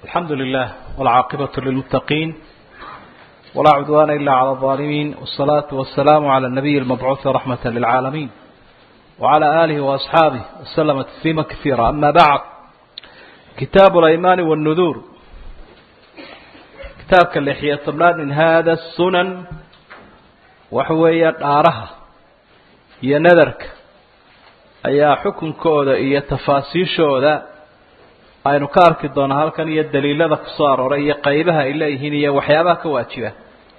الحمد لله والعاقبة للمتقين ولا عدوان إلا على الظالمين والصلاة والسلام على النبي المبعوث رحمة للعالمين وعلى آله وأصحابه وسلم تسليما كثيرا أما بعد كتاب الأيمان والنذور كتاب كاللحية طبلان من هذا السنن وحوية آرها هي نذرك ayaa xukunkooda iyo tafaasiishooda aynu ka arki doonaa halkan iyo daliilada ku soo arooray iyo qaybaha ay leeyihiin iyo waxyaabaha ka waajiba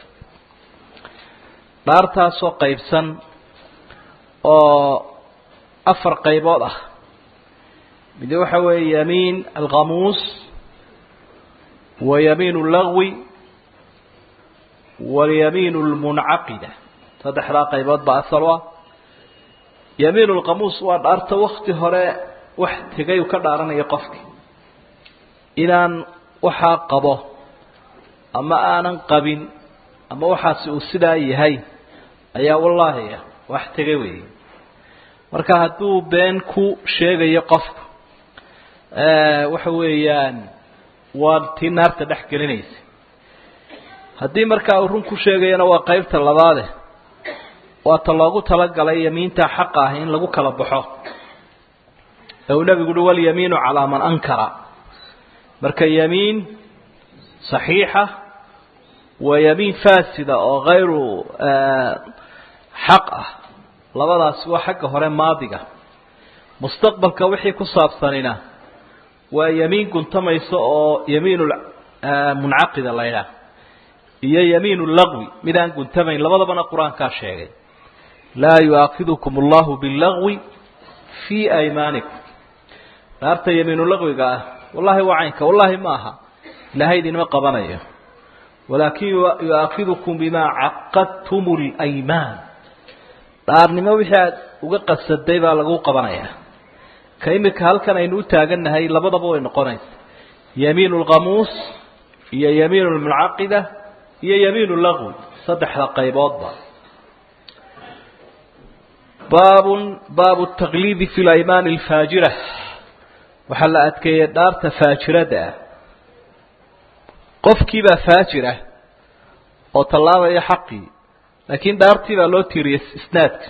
dhaartaasoo qaybsan oo afar qaybood ah mid waxa weeye yamiin alkhamuus wa yamiin اllagwi walyamiin اlmuncaqida saddexdaa qaybood baa asal u ah yamiin lkamuus waa dhaarta wakti hore wax tegay uu ka dhaaranayo qofki inaan waxaa qabo ama aanan qabin ama waxaasi uu sidaa yahay ayaa wallaahi ah wax tegay weeye marka hadduu been ku sheegayo qofku waxa weeyaan waa tii naarta dhex gelinaysa haddii markaa uu run ku sheegayana waa qeybta labaade waata loogu talagalay yamiinta xaqa ah in lagu kala baxo ee uu nebigu uhi walyamiinu calaa man ankara marka yamiin saxiixa waa yamiin faasida oo hayru xaq ah labadaasi waa xagga hore maadiga mustaqbalka wixii ku saabsanina waa yamiin guntamaysa oo yamiin muncaqida la ydhaah iyo yamiin lagwi midaan guntamayn labadabana qur-aankaa sheegay laa yuaakidukum allahu billagwi fii aymaanikum dhaarta yamiinulagwiga ah wallahi waa caynka wallahi ma aha ilaahay idinma qabanayo walaakin yuaakidukum bimaa caqadtum lymaan dhaarnimo wixii aad uga qasaday baa lagu qabanayaa ka imika halkan aynu u taagannahay labadaba way noqonaysa yamiin lkhamuus iyo yamiin lmuncaqida iyo yamiin lagwi saddexda qayboodba baabun baabu taqliidi fi laymaani alfaajira waxaa la adkeeyey dhaarta faajirada ah qofkiibaa faajira oo tallaabaya xaqii laakiin dhaartii baa loo tiiriyey isnaadka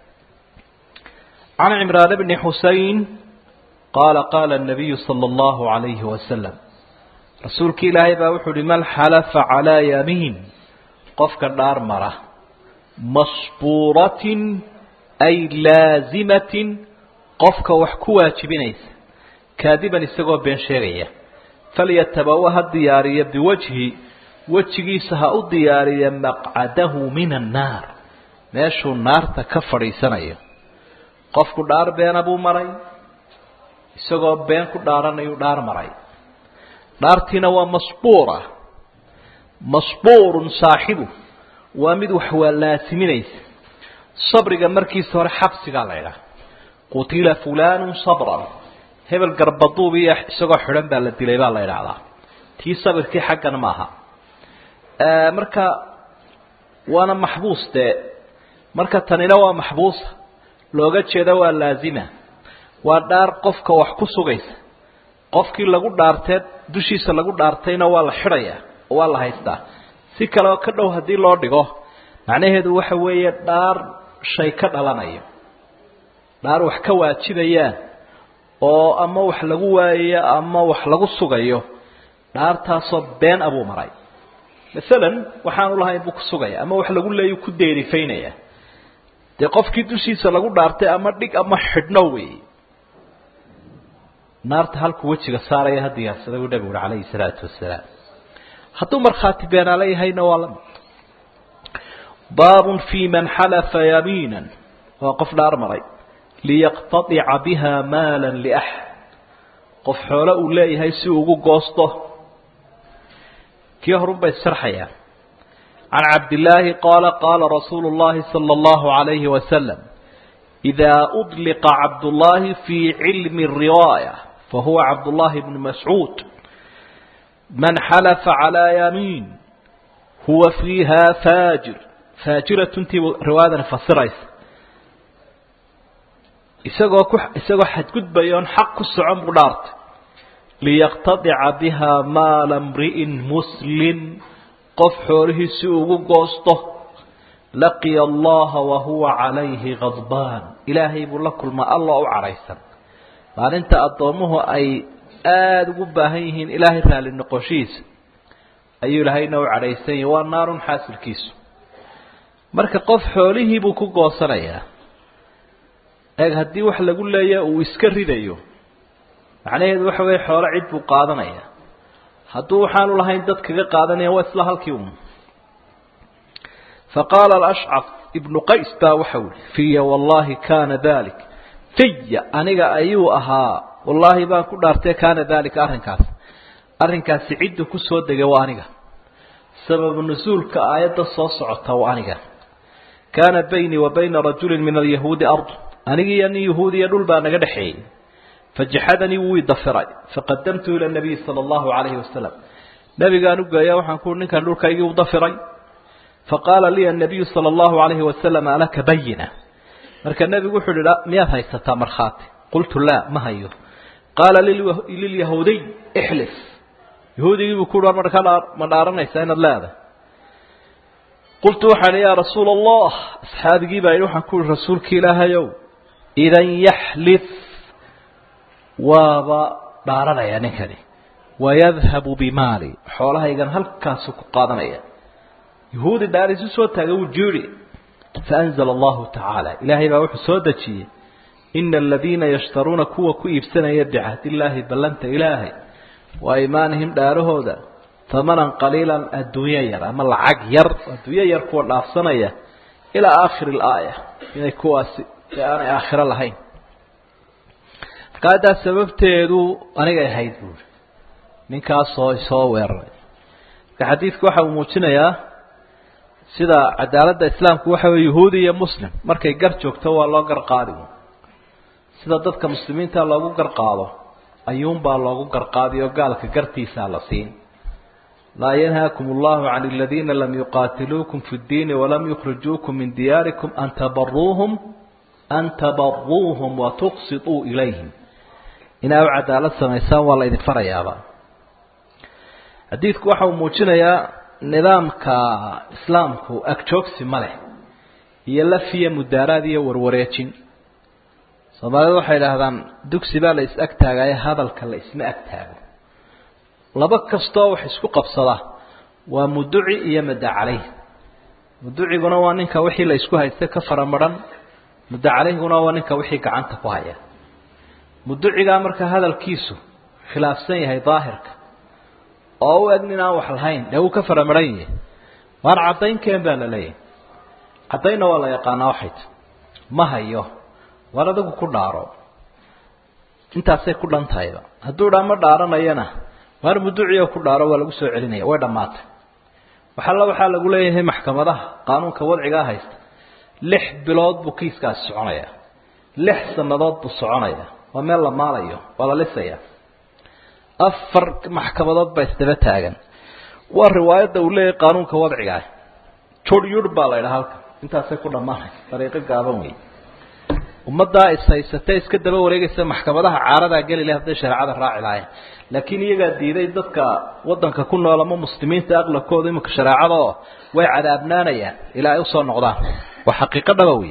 can cimraan bni xusein qaala qaala الnabiyu salى اllahu عalayhi wasalam rasuulki ilaahay baa wuxuu uhi man xalafa calaa yamiin qofka dhaar mara masbuuratin ay laazimatin qofka wax ku waajibinaysa kaadiban isagoo been sheegaya falyatabawa ha diyaariya biwajhi wejigiisa ha u diyaariya maqcadahu min annaar meeshuu naarta ka fadhiisanayo qofku dhaar beena buu maray isagoo been ku dhaaranayuu dhaar maray dhaartiina waa masbuura masbuurun saaxibu waa mid wax waa laasiminaysa sabriga markiisa hore xabsigaa la ydhaha qutila fulanu sabran hebel garbaduub iyo isagoo xidhan baa la dilay baa la idhaahdaa tii sabirkii xaggan maaha marka waana maxbuus dee marka tanina waa maxbuusa looga jeeda waa laazima waa dhaar qofka wax ku sugaysa qofkii lagu dhaartee dushiisa lagu dhaartayna waa la xidhayaa oo waa la haystaa si kale oo ka dhow haddii loo dhigo macnaheedu waxa weeye dhaar shay ka dhalanayo dhaar wax ka waajibayaan oo ama wax lagu waayayo ama wax lagu sugayo dhaartaasoo been abuu maray masalan waxaanu lahayn buu ku sugaya ama wax lagu leeyu ku deerifaynaya dee qofkii dushiisa lagu dhaartay ama dhig ama xidhno wey naarta halkuu wejiga saaraya ha diyaarsada buu nabigu uhi calayhi salaatu wasalaam hadduu markhaati beenaala yahayna waa la mid baabun fi man xalafa yamiina waa qof dhaar maray liyaqtadica biha maala liaxad qof xoolo uu leeyahay si uu ugu goosto kii horun bay sharxayaan can cabdillaahi qaala qaala rasuulu llahi sala allahu alayhi wasalam idaa udliqa cabdullaahi fii cilmi riwaaya fahuwa cabdullaahi bnu mascuud man xalafa calaa yamiin huwa fiiha faajir faajiratuntiibu riwaayadani fasiraysa isagoo ku isagoo xadgudbaya oon xaq ku socon buu dhaartay liyaqtadica biha maala mri'in muslim qof xoolihiisi ugu goosto laqiya allaha wahuwa calayhi khadbaan ilaahay buu la kulmaa alloo u cadhaysan maalinta addoommuhu ay aada ugu baahan yihiin ilaahay raalli noqoshihiisa ayuu ilaahayna u cadhaysan yahi waa naarun xaasilkiisu marka qof xoolihiibuu ku goosanayaa eeg haddii wax lagu leeya uu iska ridayo macnaheedu waxa weeye xoolo cid buu qaadanaya hadduu waxaanu lahayn dad kaga qaadanaya waa isla halkii un faqaala alashcaf ibnu qays baa waxa uli fiya wallahi kana dalik fiya aniga ayuu ahaa wallaahi baan ku dhaartay kaana dalika arrinkaas arrinkaasi ciddu ku soo degay waa aniga sababu nusuulka aayadda soo socota waa aniga kaana baynii wa bayna rajulin min alyahuudi ardu anigiiyo nin yahuudiya dhul baa naga dhexeeyey fajaxadanii wuu idafiray faqadamtu ila nabiyi sala allahu calayhi wasalam nabigaan u geeya waxaan ku ninkan dhulkaygii u dafiray faqaala lii annabiyu sala allahu calayhi wasalam alaka bayina marka nebigu wuxuu ihi miyaad haysataa markhaati qultu laa ma hayo qaala lilyahuudiy ixlif yahuudigii buu ku ma dhaaranaysaa inaad leedahay qultu waxaan yaa rasuula allah asxaabigii baa yidhi waxaan ku uhi rasuulka ilaahayow idan yaxlif waaba dhaaranaya ninkani wayadhabu bimaali xoolahaygan halkaasu ku qaadanaya yahuudi dhaarisu soo taagay wuu jiiri faanzala allahu tacaala ilaahay baa wuxuu soo dejiyey ina aladiina yashtaruuna kuwa ku iibsanaya bicahdiillaahi ballanta ilaahay wa imaanihim dhaarahooda tamanan qaliilan adduunyo yar ama lacag yar adduunyo yar kuwa dhaafsanaya ilaa aakhiri alaaya inay kuwaasi aanay aakhiro lahayn marka haddaa sababteedu anigay ahayd buuri ninkaasoo isoo weeraray marka xadiidku waxa uu muujinayaa sida cadaaladda islaamku waxa weye yahuudi iyo muslim markay gar joogto waa loo gar qaadi sida dadka muslimiinta loogu garqaado ayuunbaa loogu garqaadi oo gaalka gartiisaa la siin laa yanhaakum allahu can aladiina lam yuqaatiluukum fi ddiini walam yukhrijuukum min diyaarikum an tabaruuhum an tabaruuhum watuqsituu ilayhim inaa u cadaalad samaysaan waa la idin farayaaba xadiidku waxa uu muujinayaa nidaamka islaamku agjoogsi ma leh iyo lafiya mudaaraad iyo warwareejin soomaalidu waxay idhaahdaan dugsi baa la is ag taagaye hadalka la isma ag taago laba kastoo wax isku qabsada waa muduci iyo mudda caleyh muduciguna waa ninka wixii la isku haysta ka faramadhan mudda caleyhguna waa ninka wixii gacanta ku haya muducigaa marka hadalkiisu khilaafsan yahay daahirka oo u eg nin aan wax lahayn dee wuu ka faramadhan yahay waan caddaynkeen baa la leeyahay caddaynna waa la yaqaanaa waxayt ma hayo war adigu ku dhaaro intaasay ku dhan tahayba hadduu dhaa ma dhaaranayana waar muduciyo ku dhaaro waa lagu soo celinaya way dhammaatay waxalla waxaa lagu leeyahay maxkamadaha qaanuunka wadcigaa haysta lix bilood buu kiiskaasi soconaya lix sannadood buu soconaya waa meel la maalayo waa la lisaya afar maxkamadood baa isdaba taagan waa riwaayadda uu leeyahay qaanuunka wadcigaa jur yur baa la ydhaha halka intaasay ku dhammaanaysa dariiqo gaaban wey ummaddaa ishaysatee iska daba wareegaysa maxkamadaha caaradaa geli leh hadday shareecada raaci lahayn laakiin iyagaa diiday dadka waddanka ku nool ama muslimiinta aqlabkooda iminka shareecada oo way cadaabnaanayaan ilaa ay usoo noqdaan waa xaqiiqo dhaba wey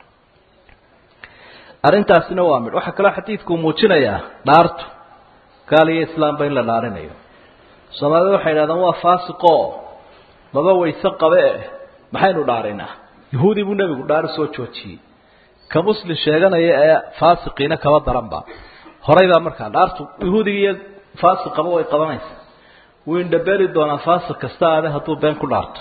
arrintaasina waa midh waxaa kaloo xadiidkuu muujinayaa dhaartu gaal iyo islaamba in la dhaarinayo soomaalida waxay idhahdaan waa faasiqoo maba wayse qabe eh maxaynu dhaarinaa yahuudi buu nebigu dhaari soo joojiyey ka muslim sheeganaya ee faasiqiina kaba daranba horay baa markaa dhaartu yahuudiga iyo faasiqaba way qabanaysa wuu indhabeeli doonaa faasiq kasta aade hadduu been ku dhaarto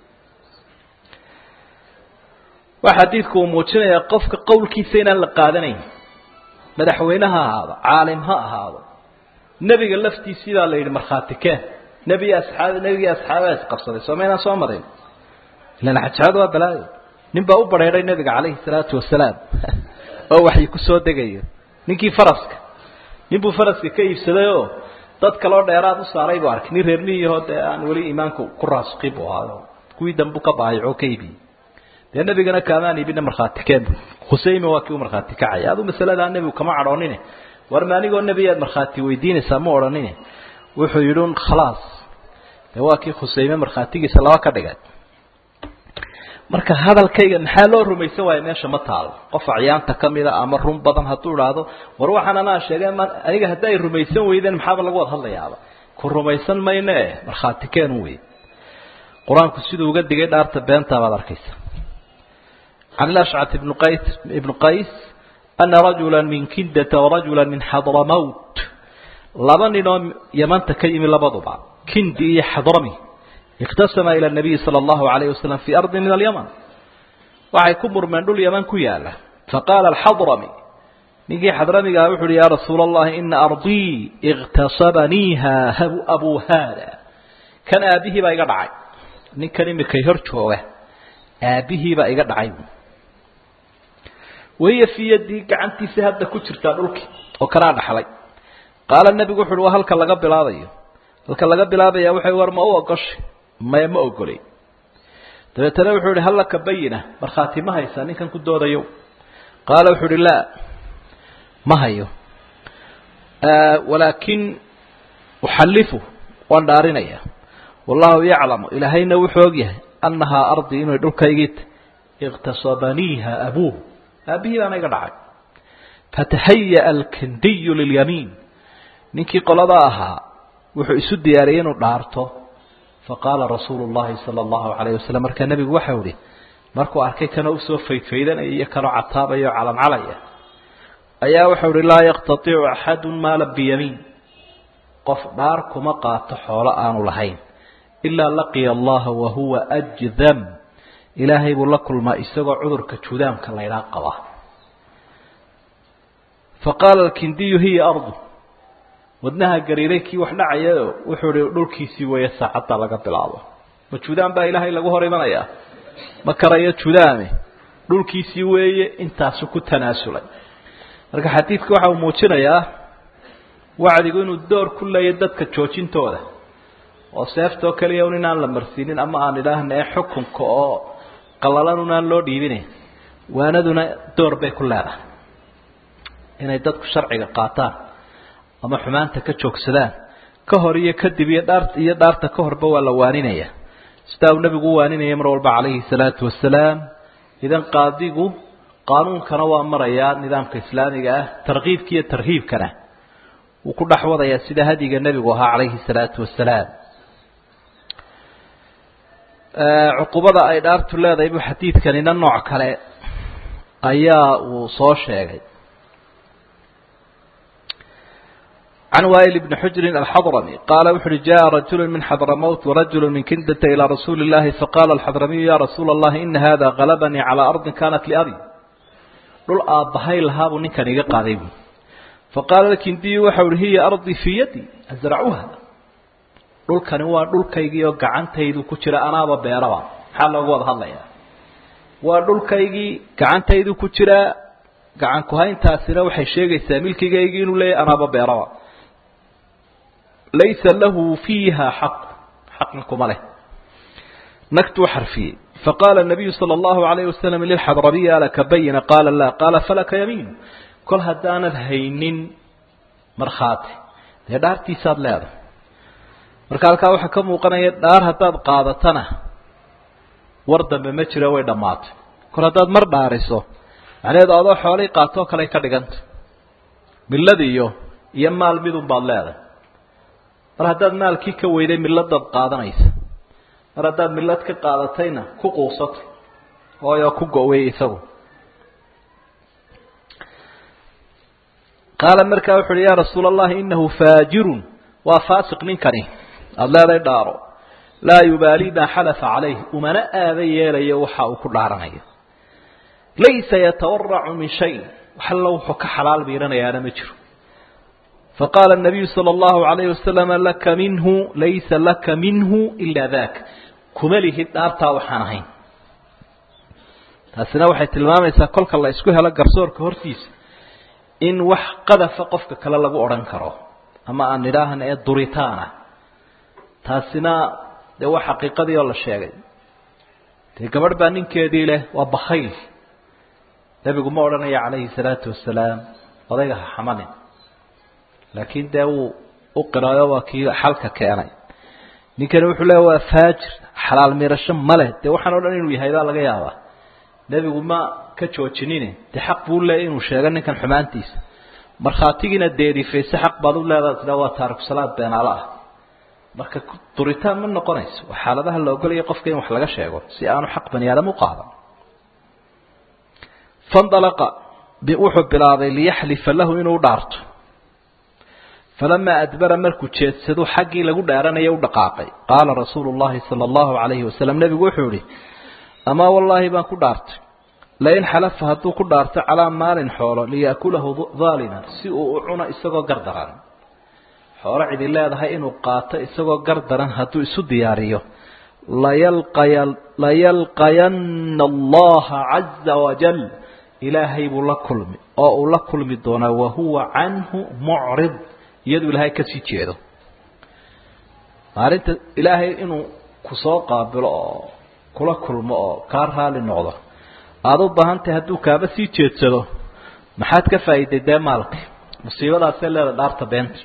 waxa xadiidku uu muujinayaa qofka qowlkiisa inaan la qaadanayn madaxweyne ha ahaado caalim ha ahaado nebiga laftiisii baa la yidhi markhaati keen nebiga asxaab nebigii asxaabaha isqabsaday soo maynaan soo marin ilan xajaadu waa balaayo nin baa u bareeray nebiga calayhi salaatu wasalaam oo waxay ku soo degayo ninkii faraska nin buu faraska ka iibsaday oo dad kaloo dheeraad u saaray buu arkay nin reer miyahoo dee aan weli iimaanku ku raasuqi buu ahaayo kuwii dambu ka baayacoo ka iibiyey dee nebigana kaamaan iibina markhaati keen khusayme waa kii u markhaati kacaya aduu masaladaa nebigu kama cadhoonine war ma anigoo nebi aad markhaati weydiinaysaa ma odhanin wuxuu yidhi un khalaas dee waa kii khuseyme markhaatigiisa laba ka dhigay marka hadalkayga maxaa loo rumaysan waayo meesha ma taalo qof acyaanta kamida ama run badan hadduu idhaahdo war waxaan anaa sheegay ma aniga haddi ay rumaysan weydeen maxaaba lagu wada hadlayaaba ku rumaysan mayno e markhaati keenu wey qur-aanku siduu uga digay dhaarta beentaa baad arkaysa can ilashcat ibnu qays ibnu qays ana rajula min kindata warajula min xadramawt laba ninoo yamanta ka yimi labaduba kindi iyo xadrami اktasama ilى النabiyi salى الlahu عalayه waslm fi ardi min اlymn waxay ku murmeen dhul yaman ku yaala faqaala اxadrami ninkii xadramigaha wuxu uhi ya rasuula الlahi ina ardii اktasabaniiha abu hada kan aabihii baa iga dhacay ninkan imikay hor jooga aabihii baa iga dhacay wahiya fii yadii gacantiisa hadda ku jirtaa dhulkii oo kanaa dhaxlay qaala nebigu wuxu uhi waa halka laga bilaabayo halka laga bilaabaya waxay war ma u ogoshay maya ma ogolay dabeetana wuxuu ihi hallaka bayina markhaati ma haysaa ninkan ku doodayo qaala wuxuu uhi laa ma hayo walaakin uxallifu waan dhaarinaya wallahu yaclamu ilaahayna wuxuu og yahay annahaa ardii inay dhulkaygii iktasabaniiha abuuh aabihii baana iga dhacay fatahaya alkindiyu lilyamiin ninkii qoladaa ahaa wuxuu isu diyaariyey inuu dhaarto faqaala rasuulu llahi sala allahu calayh wasalam markaa nebigu waxau ihi markuu arkay kanoo usoo faydfaydanaya iyo kanoo cataabaya o calancalaya ayaa waxau ihi laa yaqtaticu axadu maala biyamiin qof dhaar kuma qaato xoolo aanu lahayn ilaa laqiya allaha wahuwa ajdam ilaahay buu la kulmaa isagoo cudurka judaamka laydhaa qaba faqaala alkindiyu hiya ardu wadnaha gariiray kii wax dhacayaoo wuxuu ihi dhulkiisii weeye saacadda laga bilaabo ma judaan baa ilaahay lagu hor imanayaa ma karayo judaame dhulkiisii weeye intaasu ku tanaasulay marka xadiidka waxa uu muujinayaa wacdigu inuu door ku leeyahy dadka joojintooda oo seeftoo keliya un inaan la marsiinin ama aan idhaahna ee xukunka oo qallalan unaan loo dhiibinayn waanaduna door bay ku leedahay inay dadku sharciga qaataan ama xumaanta ka joogsadaan ka hor iyo kadib iyo dhaart iyo dhaarta ka horba waa la waaninaya sidaa uu nebigu u waaninaya mar walba calayhi salaatu wasalaam idan qaadigu qaanuunkana waa marayaa nidaamka islaamiga ah tarkiibka iyo tarhiibkana wuu ku dhex wadayaa sida hadiga nebigu ahaa calayhi salaatu wasalaam cuqubada ay dhaartu leedahay buu xadiidkanina nooc kale ayaa uu soo sheegay عن وائل بن حجر الحضرمي قال وحر جاء رجل من حضرموت ورجل من كندة إلى رسول الله فقال الحضرمي يا رسول الله إن هذا غلبني على أرض كانت لأبي قل آبهاي الهاب نكا نيقا قاذيب فقال الكندي وحور هي أرضي في يدي أزرعوها قل كان هو قل كيجي وقعان تيدو كتير أنا ببيروا حال لغوض هلا يا وقل كيجي قعان تيدو كتير قعان كهين تاسرة وحي شيغي ساميل كيجي لي أنا ببيروا laysa lahu fiiha xaq xaqna kuma leh nagtuu xarfiyey faqaala nabiyu sala allahu alayh wasalam lilxadrabiyi alaka bayina qaala laa qaala falaka yamiinu kol haddaanad haynin markhaati dee dhaartiisaad leedahay marka halkaa waxaa ka muuqanaya dhaar haddaad qaadatana war dambe ma jiro way dhammaatay kol haddaad mar dhaariso macnaheedu adoo xoolay qaatoo kale ka dhiganta millad iyo iyo maal midun baad leedahay mar haddaad maalkii ka weyday milladaad qaadanaysa mar haddaad millad ka qaadatayna ku quusatay hooyo ku go-wey isagu qaala markaa wuxu uhi yaa rasuula allahi inahu faajirun waa faasiq ninkani aada leeday dhaaro laa yubaali maa xalafa calayh umana aaba yeelayo waxa uu ku dhaaranayo laysa yatawaracu min shay waxallo wuxuu ka xalaal biiranayaana ma jiro faqaala الnabiyu salى اllahu alayh wasalam laka minhu laysa laka minhu ila dak kuma lihid dhaartaa waxaan ahayn taasina waxay tilmaamaysaa kolka la isku helo garsoorka hortiisa in wax qadafa qofka kale lagu odhan karo ama aan idhaahna ee duritaana taasina dee waa xaqiiqadii oo la sheegay dee gabadh baa ninkeedii leh waa bakayl nebigu ma odhanaya calayhi salaatu wasalaam odayga ha xamanin laakiin dee wuu u qirayo waa kii xalka keenay ninkani wuxuu leeya waa faajir xalaal miirasho male dee waxaan o dhan inuu yahay baa laga yaabaa nebigu ma ka joojinine dee xaq buu leeya inuu sheego ninkan xumaantiisa markhaatigiina deerifayse xaq baad u leedaha sida waa taariku salaad beenaalo ah marka duritaan ma noqonayso waa xaaladaha la ogolaya qofka in wax laga sheego si aanu xaq bani aadam u qaadan fandalaqa wuxuu bilaabay liyaxlifa lahu inuu dhaarto falamaa adbara markuu jeedsado xaggii lagu dhaaranaya u dhaqaaqay qaala rasuulu llahi sala allahu calayhi wasalam nebigu wuxuu ihi amaa wallaahi baan ku dhaartay lain xalafa hadduu ku dhaarto calaa maalin xoolo liya'kulahu daaliman si uu u cuno isagoo gardaran xoolo cidi leedahay inuu qaato isagoo gardaran hadduu isu diyaariyo layalqaya layalqayanna allaha caza wajal ilaahay buu la kulmi oo uu la kulmi doonaa wahuwa canhu mucrid iyaduu ilaahay kasii jeedo maalinta ilaahay inuu kusoo qaabilo oo kula kulmo oo kaa raali noqdo aada u baahan tahay hadduu kaaba sii jeedsado maxaad ka faa'iiday dee maalka musiibadaasee leeda dhaarta beenta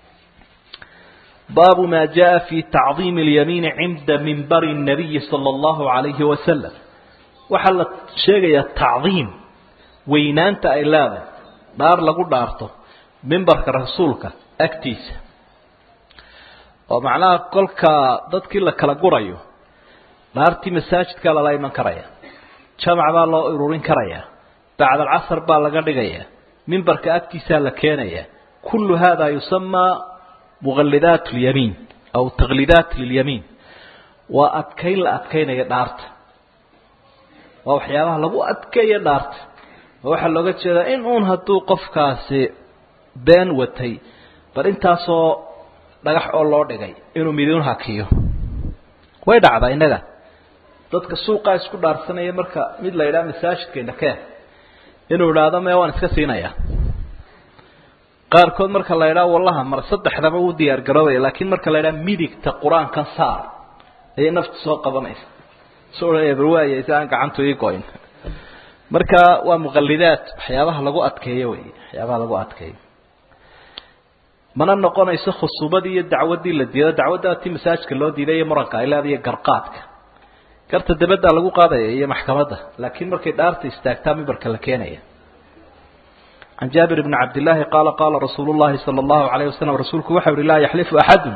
baabu maa jaa fi tacdiimi اlyamiini cinda mimbari الnabiyi salى اllahu عalayhi wasalam waxaa la sheegayaa tacdiim weynaanta ay leedahay dhaar lagu dhaarto mimbarka rasuulka agtiisa oo macnaha kolka dadkii la kala gurayo dhaartii masaajidkaa lala iman karaya jamac baa loo ururin karaya bacd alcasr baa laga dhigaya mimbarka agtiisaa la keenaya kullu hada yusamaa muqalidaat lyamiin aw taqlidaat lilyamiin waa adkayn la adkaynaya dhaarta waa waxyaabaha lagu adkeeya dhaarta oo waxaa looga jeedaa in uun hadduu qofkaasi been watay bal intaasoo dhagax oo loo dhigay inuu miduun hakiyo way dhacdaa innaga dadka suuqaa isku dhaarsanaya marka mid la yidhaha masaajidkeena keen inuu idhaahdo mee waan iska siinayaa qaarkood marka la yidhaha wallaha mar saddexdaba uu diyaar garoobaya laakiin marka la yidhaha midigta qur-aankan saar ayay naftu soo qabanaysa soo odhanaya bal waaya si aan gacantu ii go-in marka waa muqalidaad waxyaabaha lagu adkeeyo wey waxyaabaha lagu adkeeyo mana noqonayso khusuubadii iyo dacwaddii la diido dacwadda ti masaajidka loo diiday iyo muranka ay leedahay iyo garqaadka garta dabadda lagu qaadaya iyo maxkamadda laakiin markay dhaarta istaagtaa mimbarka la keenaya can jaabir bni cabdillaahi qaala qaala rasuulu llahi sala allahu alayh wasalam rasuulku waxau uhi laa yaxlifu axadun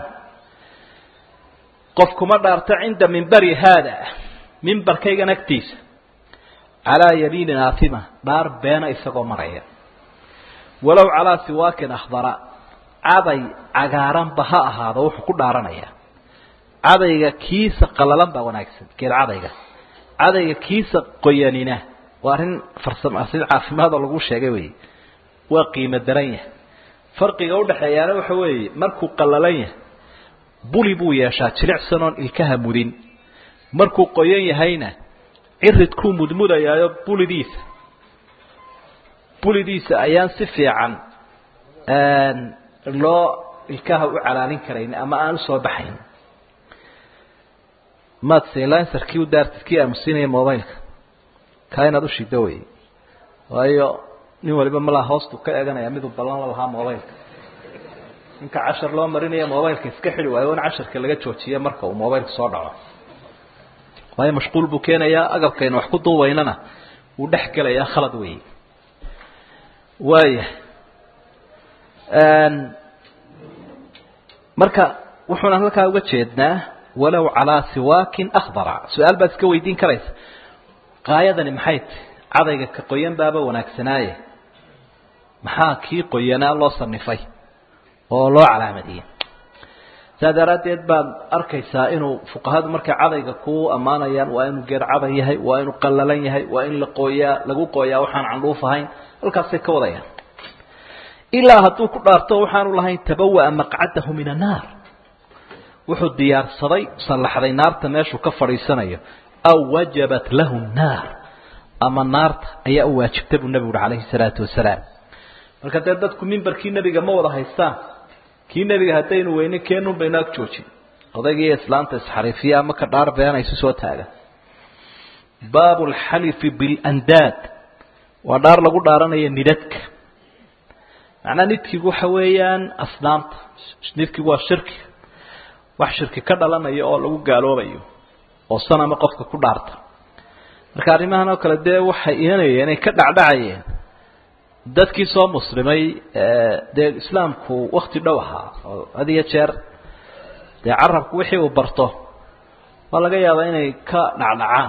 qof kuma dhaarto cinda mimbari haada mimbarkaygan agtiisa calaa yamiinin aatima dhaar beena isagoo maraya walow calaa siwaakin akhdara caday cagaaranba ha ahaado wuxuu ku dhaaranaya cadayga kiisa qalalan baa wanaagsan geed cadayga cadayga kiisa qoyanina waa arrin farsamo arrin caafimaad oo lagu sheegay wey waa qiimo daran yahay farqiga udhaxeeyaana waxa weeye markuu qalalan yahay buli buu yeeshaa jilicsan oon ilkaha mudin markuu qoyan yahayna ciridkuu mudmudayaayo bulidiisa bulidiisa ayaan si fiican loo ilkaha u calaalin karayn ama aan usoo baxayn maad silanserkii u daartid kii aamusinaya mobileka kaa inaad ushido wey waayo nin waliba malaa hoostu ka eeganaya miduu ballan la lahaa mobileka ninka cashar loo marinaya mobileka iska xidi waayo in casharka laga joojiya marka uu mobilka soo dhaco waayo mashquul buu keenayaa agabkayna wax ku duubaynana wuu dhex gelayaa khalad wey waaya marka wuxuuna halkaa uga jeednaa walow calaa siwaakin akhdara su-aal baad iska weydiin karaysa qaayadani maxay tahy cadayga ka qoyan baaba wanaagsanaaye maxaa kii qoyanaa loo sanifay oo loo calaamadiyey saa daraaddeed baad arkaysaa inuu fuqahadu markay cadayga ku ammaanayaan waa inuu geed caday yahay waa inuu qallalan yahay waa in la qooyaa lagu qooyaa waxaan candhuuf ahayn halkaasay ka wadayaan ilaa hadduu ku dhaarto waxaanu lahayn tabawa'a maqcadahu min annaar wuxuu diyaarsaday sallaxday naarta meeshuu ka fadhiisanayo aw wajabat lahu nnaar ama naarta ayaa u waajibta buu nebigu uhi calayhi salaatu wasalaam marka dee dadku mimbarkii nebiga ma wada haystaan kii nebiga haddaynu weyne keenun baynu ag joojin odaygiiyo islaanta isxariifiya ama ka dhaar beena isu soo taagan baabu alxalifi bilandaad waa dhaar lagu dhaaranaya nidadka macnaa nidkigu waxa weeyaan asnaamta nidkigu waa shirki wax shirki ka dhalanayo oo lagu gaaloobayo oo sanama qofka ku dhaarta marka arrimahan oo kale dee waxay imanayeen ay ka dhacdhacayeen dadkii soo muslimay dee islaamku wakti dhow ahaa oo had iyo jeer dee carabku wixii uu barto waa laga yaabaa inay ka dhacdhacaan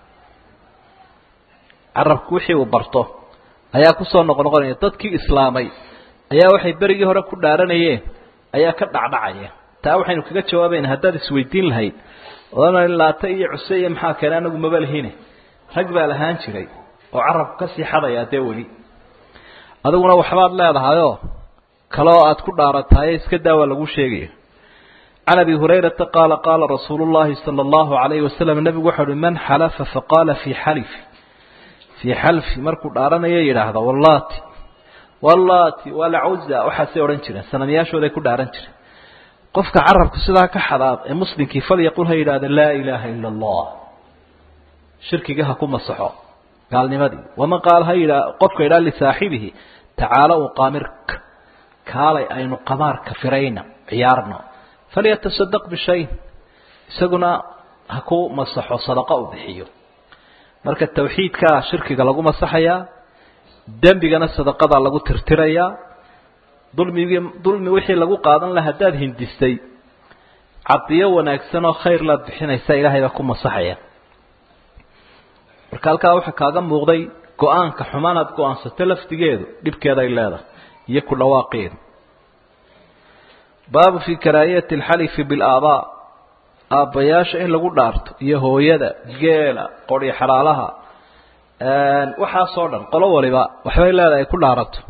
carabku wixii uu barto ayaa kusoo noqnoqonaya dadkii islaamay ayaa waxay berigii hore ku dhaaranayeen ayaa ka dhacdhacaya taa waxaynu kaga jawaabayna haddaad isweydiin lahayd odan laata iyo cuse iyo maxaa keene anagu maba lihine rag baa lahaan jiray oo carabku kasii xadaya dee weli adiguna waxbaad leedahayoo kaloo aad ku dhaarataye iska daa waa lagu sheegaya can abi hurayrata qaala qaala rasuulu llahi sala allahu alayhi wasalam nebigu waxau uhi man xalafa faqaala fii xalifi fii xalfi markuu dhaaranayo yidhaahda wallati wallati walcuza waxaasay odhan jireen sanamyaashooday ku dhaaran jireen qofka carabku sidaa ka xadaad ee muslimkii falyaqul ha yidhahda laa ilaaha ila allah shirkiga ha ku masaxo gaalnimadii waman qaal ha yidha qofka yidhaha lisaaxibihi tacaala uqaamirka kaalay aynu qamaarka firayna ciyaarno falyatasadaq bishay isaguna ha ku masaxo sadaqa u bixiyo marka tawxiidkaa shirkiga lagu masaxayaa dembigana sadaqadaa lagu tirtirayaa dulmigii dulmi wixii lagu qaadan laha haddaad hindistay cadiyo wanaagsan oo khayr laad bixinaysa ilaahay baa ku masaxaya marka halkaa waxaa kaaga muuqday go-aanka xumaanaad go-aansato laftigeedu dhibkeeda ay leedahay iyo ku dhawaaqeedu baabu fii karaahiyati alxalifi bilaabaa aabbayaasha in lagu dhaarto iyo hooyada geela qoryo xalaalaha waxaasoo dhan qolo waliba waxbay leedahay ay ku dhaarato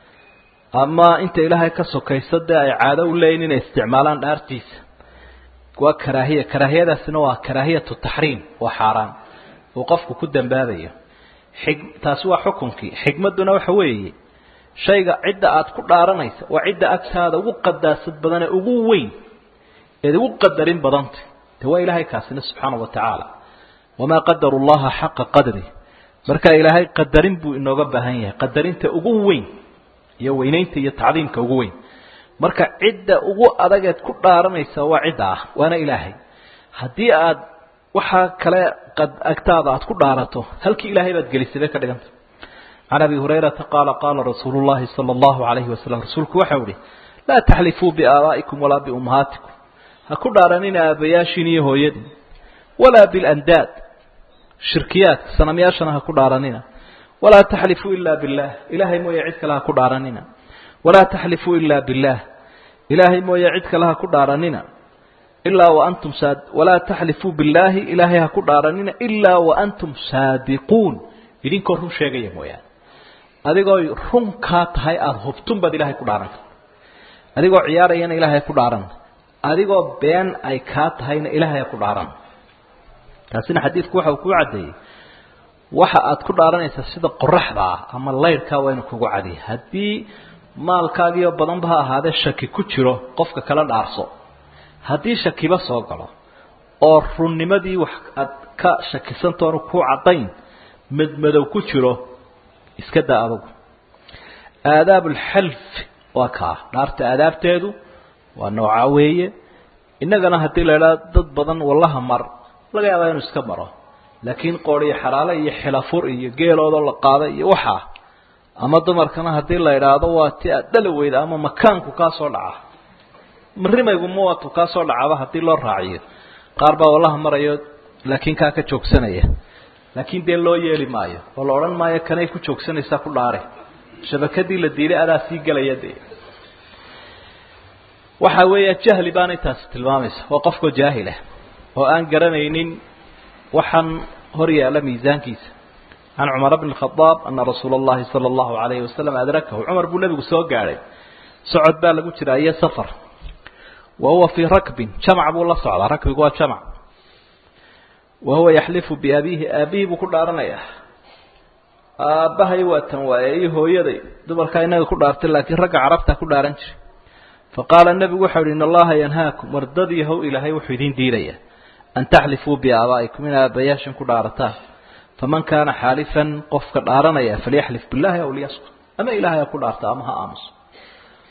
ama inta ilaahay ka sokayso dee ay caado u leeyihin inay isticmaalaan dhaartiisa waa karaahiya karaahiyadaasina waa karaahiyatu taxriim waa xaaraan uu qofku ku dambaabayo xig taasi waa xukunkii xikmadduna waxa weeye shayga cidda aad ku dhaaranaysa waa cidda agtaada ugu qadaasad badan ee ugu weyn eed ugu qadarin badanta de waa ilaahay kaasina subxaana wa tacaala wamaa qadaru llaha xaqa qadri marka ilaahay qadarin buu inooga baahan yahay qadarinta ugu weyn iyo weynaynta iyo tacdiimka ugu weyn marka cidda ugu adageed ku dhaaranaysa waa cidda ah waana ilaahay haddii aad waxaa kale agtaada aad ku dhaarato halkii ilaahay baad gelisay bay ka dhiganta can abi hurayrata qaala qaala rasuulu llahi sala allahu alayhi wasalam rasuulku waxau ihi laa taxlifuu biaabaa'ikum walaa biummahaatikum ha ku dhaaranina aabayaashiin iyo hooyadin walaa bilandaad shirkiyaadka sanamyaashana ha ku dhaaranina walaa taxlifuu ila billah ilaahay mooye cid kale ha ku dhaaranina walaa taxlifuu ila billah ilaahay mooye cid kale ha ku dhaaranina ilaa waantum saad walaa taxlifuu billaahi ilaahay ha ku dhaaranina ilaa waantum saadiquun idinkoo run sheegaya mooyaane adigoo run kaa tahay aada hubtun baad ilaahay ku dhaaranta adigoo ciyaarayana ilaahay ku dhaaran adigoo been ay kaa tahayna ilaahay ha ku dhaaran taasina xadiidku waxa uu kuu caddeeyey waxa aad ku dhaaranaysaa sida qoraxda ah ama laydhkaa waa inu kugu cadiya haddii maalkaagiioo badanba ha ahaadee shaki ku jiro qofka kala dhaarso haddii shakiba soo galo oo runnimadii wax aad ka shakisantoonu ku caddayn madmadow ku jiro iska daa adugu aadaab alxalf waa kaa dhaarta aadaabteedu waa noocaa weeye innagana haddii la idhaha dad badan wallaha mar laga yaabaa inuu iska maro laakiin qooriyo xalaale iyo xilafur iyo geeloodoo la qaaday iyo waxaa ama dumarkana haddii la idhaahdo waa ti aad dhali weyda ama makaanku kaa soo dhaca marimayguma waatu kaa soo dhacaba haddii loo raaciyo qaar baa wallaha marayo laakiin kaa ka joogsanaya laakiin dee loo yeeli maayo oo la odhan maayo kanay ku joogsanaysaa ku dhaare shabakadii la diilay adaa sii gelaya dee waxa weeya jahli baana intaasi tilmaamaysa waa qofkoo jaahilah oo aan garanaynin waxaan hor yaalla miisaankiisa can cumar bni khadaab ana rasuula allahi sala allahu alayhi wasalam adrakahu cumar buu nebigu soo gaadhay socod baa lagu jiraa iyo safar wa huwa fii rakbin jamac buu la socdaa rakbigu waa jamac wa huwa yaxlifu biabiihi aabihii buu ku dhaaranayaa aabbahay waa tan waaye iyo hooyaday dumarkaa inaga ku dhaartay laakiin ragga carabtaa ku dhaaran jiray faqaala nebigu waxau ihi in allaha yanhaakum wardadii how ilaahay wuxuu idiin diidayaa an taxlifuu biaabaa'ikum in aabbayaashan ku dhaarataan faman kaana xaalifan qofka dhaaranaya falyaxlif billahi aw liyaskut ama ilahay ha ku dhaarta ama ha aamuso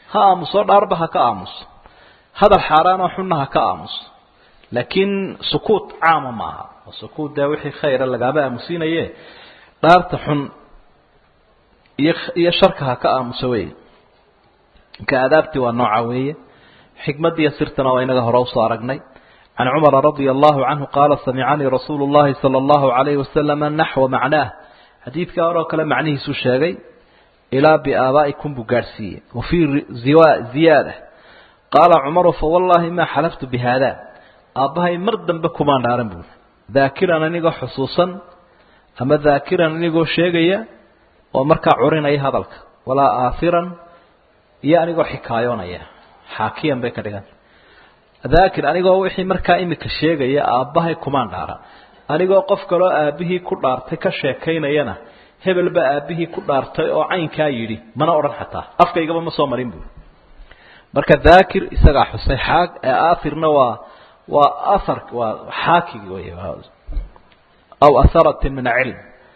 ha aamuso dhaarba ha ka aamuso hadal xaaraanoo xunna ha ka aamuso laakiin sukuut caama maaha oo sukuut dee wixii khayra lagaaba aamusiinaye dhaarta xun iyo iyo sharka ha ka aamuso wey ka aadaabtii waa nooca weeye xikmadiiyo sirtana waa inaga hore usoo aragnay can cumara radia allahu canhu qaala samicanii rasuulu llahi sala allahu alayhi wasalama naxwa macnaah xadiidka horoo kale macnihiisuu sheegay ilaa biaabaa'ikum buu gaadhsiiyey wa fii ziyaada qaala cumaru fawallahi maa xalaftu bi haada aabbahay mar dambe kumaan dhaaran buuri daakiran anigoo xusuusan ama daakiran anigoo sheegaya oo markaa curinaya hadalka walaa aahiran iyo anigoo xikaayoonaya xaakiyan bay ka dhigan daakir anigoo wixii markaa imika sheegaya aabbahay kumaan dhaaran anigoo qof kaloo aabbihii ku dhaartay ka sheekaynayana hebel baa aabbihii ku dhaartay oo caynkaa yidhi mana odhan xataa afkaygaba ma soo marin buuri marka daakir isagaa xusay xaag aathirna waa waa ahar waa xaakigi wey aw aharatin min cilm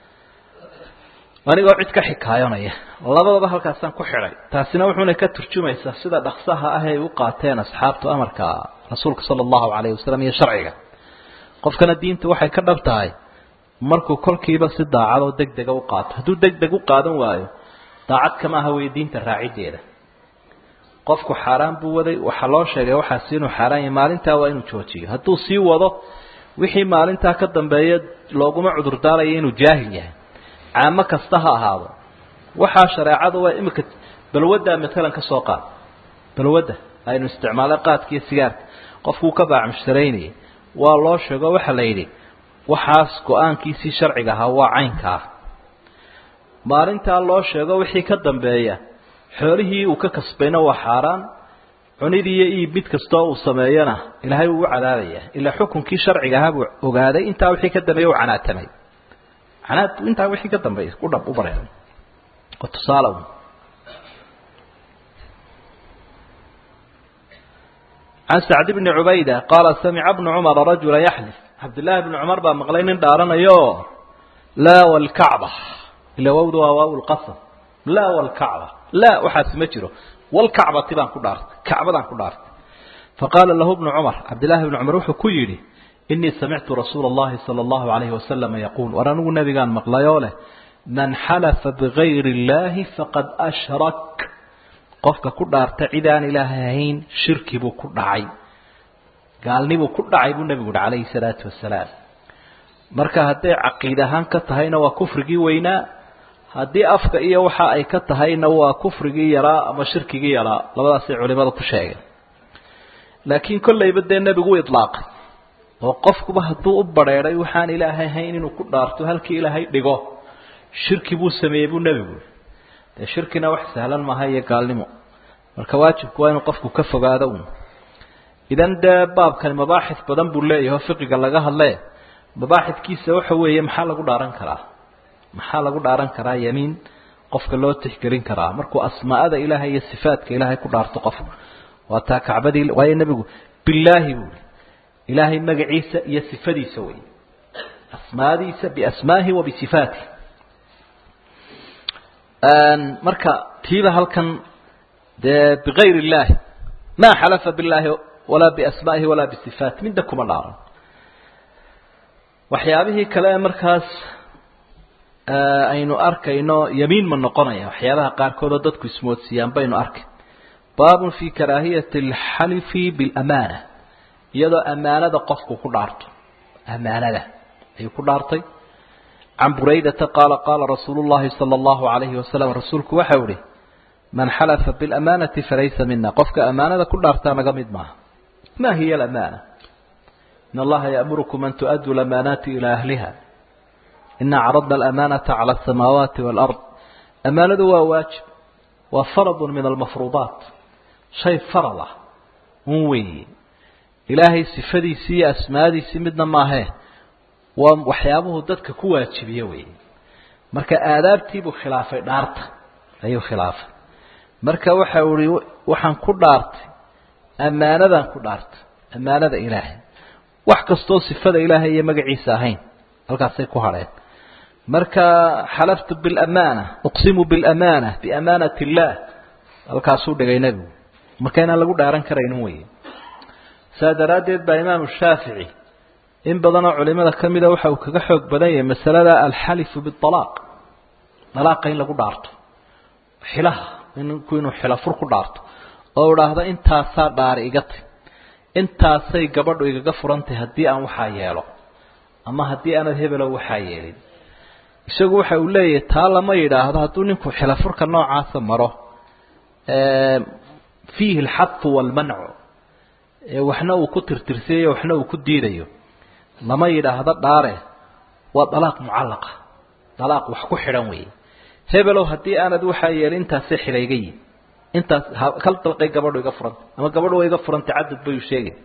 anigoo cid ka xikaayonaya labadaba halkaasaan ku xidhay taasina wuxuuna ka turjumaysaa sida dhaksaha ah ay u qaateen asxaabtu amarka rasuulka sala allahu calayhi wasalam iyo sharciga qofkana diinta waxay ka dhab tahay markuu kolkiiba si daacadoo deg dega u qaato hadduu deg deg u qaadan waayo daacad kama aha wey diinta raaciddeeda qofku xaaraan buu waday waxaa loo sheegay waxaasi inuu xaaraan yahay maalintaa waa inuu joojiyo hadduu sii wado wixii maalintaa ka dambeeya looguma cudurdaaraya inuu jaahil yahay caamo kasta ha ahaado waxaa shareecadu waa imika balwaddaa matalan ka soo qaad balwadda aynu isticmaalay qaadka iyo sigaarka qofkuu ka baacmusharaynayay waa loo sheego waxaa la yidhi waxaas go-aankiisii sharciga ahaa waa caynka ah maalintaa loo sheego wixii ka dambeeya xoolihii uu ka kasbayna waa xaaraan cunid iyo iib mid kastoo uu sameeyana ilaahay wuu u cadaabaya ilaa xukunkii sharciga ahaa buu ogaaday intaa wixii ka dambeeya u canaatamay canaad intaa wixii ka dambeeya u dhab u bareeray oo tusaale un can sacd bni cubayda qaala samica bnu cumara rajula yaxlif cabdillaahi bni cumar baa maqlay nin dhaaranayo laa walkacba ila wawda waa waaw lqasam laa walkacba laa waxaasi ma jiro walkacbati baan ku dhaartay kacbadaan ku dhaartay faqaala lahu bnu cumar cabdillahi bni cumar wuxuu ku yidhi inii samictu rasuula allahi sala allahu alayhi wasalama yaquul war anigu nabigaan maqlayoo leh man xalafa bigayri illaahi faqad ashrak qofka ku dhaarta cid aan ilaahay ahayn shirki buu ku dhacay gaalnibuu ku dhacay buu nebigu yihi calayhi salaatu wasalaam marka hadday caqiid ahaan ka tahayna waa kufrigii weynaa haddii afka iyo waxa ay ka tahayna waa kufrigii yaraa ama shirkigii yaraa labadaasay culimada ku sheegeen laakiin kollayba dee nebigu u idlaaqay oo qofkuba hadduu u badheedhay waxaan ilaahay ahayn inuu ku dhaarto halkii ilaahay dhigo shirki buu sameeyey buu nebigu dee shirkina wax sahlan maaha iyo gaalnimo marka waajibku waa inuu qofku ka fogaado un idan dee baabkani mabaaxis badan buu leeyahay oo fiqiga laga hadlee mabaaxidkiisa waxa weeye maxaa lagu dhaaran karaa maxaa lagu dhaaran karaa yamiin qofka loo tixgelin karaa markuu asmaa'ada ilaahay iyo sifaadka ilaahay ku dhaarto qofku waa taa kacbadii waayo nebigu bilaahi buui ilaahay magaciisa iyo sifadiisa wey asmaadiisa biasmaahi wa bisifaatih marka tiiba halkan dee bigayr illaahi maa xalafa billaahi walaa biasmaa'ihi walaa bisifaati midda kuma dhaaran waxyaabihii kale markaas aynu arkayno yamiin ma noqonaya waxyaabaha qaarkood oo dadku ismoodsiiyaan baynu arkay baabun fi karaahiyati alxalifi bilamaana iyadoo amaanada qofku ku dhaarto amaanada ayuu ku dhaartay can buraydata qaala qaala rasuulu llahi sala allahu alayhi wasalam rasuulku waxau ihi man xalafa bilamanati falaysa mina qofka amaanada ku dhaartaa naga mid maaha ma hiya alamaana in allaha ya'murukum an tu'aduu lamaanaati ilaa ahliha ina caradna alamanata cala asamaawaati waalard amaanadu waa waajib waa faradun min almafruudaat shay farad ah un weeye ilaahay sifadiisii iyo asmaadiisii midna maahee waa waxyaabuhu dadka ku waajibiye weeye marka aadaabtiibuu khilaafay dhaarta ayuu khilaafay marka waxa uhi waxaan ku dhaartay ammaanadaan ku dhaartay ammaanada ilaahay wax kastoo sifada ilaahay iyo magaciisa ahayn halkaasay ku hadheen marka xalaftu biاlamaana uqsimu biاlamaana biamaanat اllah halkaasuu dhigay nebigu marka inaan lagu dhaaran karaynin wey saa daraaddeed baa imaamu shaafici in badanoo culimada ka mida waxa uu kaga xoog badan yahay masalada alxalifu bialaaq dalaaqa in lagu dhaarto xilaha ninku inuu xilafur ku dhaarto oo idhaahdo intaasaa dhaari iga tay intaasay gabadhu igaga furantahy haddii aan waxaa yeelo ama haddii aanad hebelow waxaa yeelin isagu waxa uu leeyahay taa lama yidhaahdo hadduu ninku xilafurka noocaasa maro fiihi alxadu waalmancu waxna uu ku tirtirsayayo waxna uu ku diidayo lama yidhaahdo dhaare waa dalaaq mucallaqa dalaaq wax ku xidhan weeye hebelow haddii aanad waxaa yeelin intaasay xidhayga yihin intaas kal dalqay gabadhu iga furantay ama gabadhu waa iga furantay cadad bayuu sheegay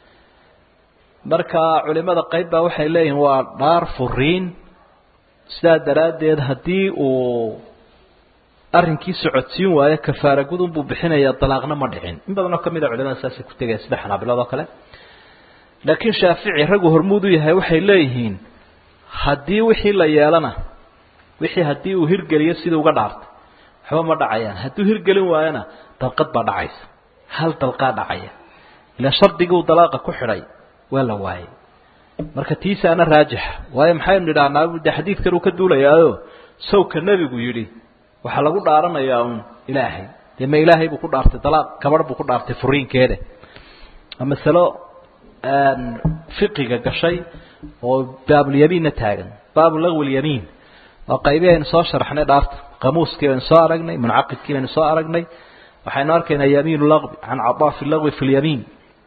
marka culimada qayb baa waxay leeyihiin waa dhaar furiin sidaa daraaddeed haddii uu arrinkii socodsiin waayo kafaara gudun buu bixinayaa dalaaqna ma dhicin in badanoo kamid a culimada saasay ku tegaya sida xanaabiladoo kale laakiin shaafici raggu hormuud u yahay waxay leeyihiin haddii wixii la yeelana wixii haddii uu hirgeliyo sidii uga dhaartay waxba ma dhacayaan hadduu hirgelin waayona dalqad baa dhacaysa hal dalqaa dhacaya ilaan shardigii uu dalaaqa ku xidhay waa la waayay marka tiisaana raajixa waayo maxaynu nidhahnaa de xadiidkan uu ka duulayaayo sawka nebigu yidhi waxaa lagu dhaaranayaa uun ilaahay dee ma ilaahay buu ku dhaartay dalaaq gabadh buu ku dhaartay furiinkeeda masalo fiqiga gashay oo baabulyamiinna taagan baabu lagwi lyamiin waa qaybii aynu soo sharaxnay dhaarta qamuuskii baynu soo aragnay muncaqidkii baynu soo aragnay waxaynu arkaynaa yamiin lagwi can cadaa fi lagwi fi lyamiin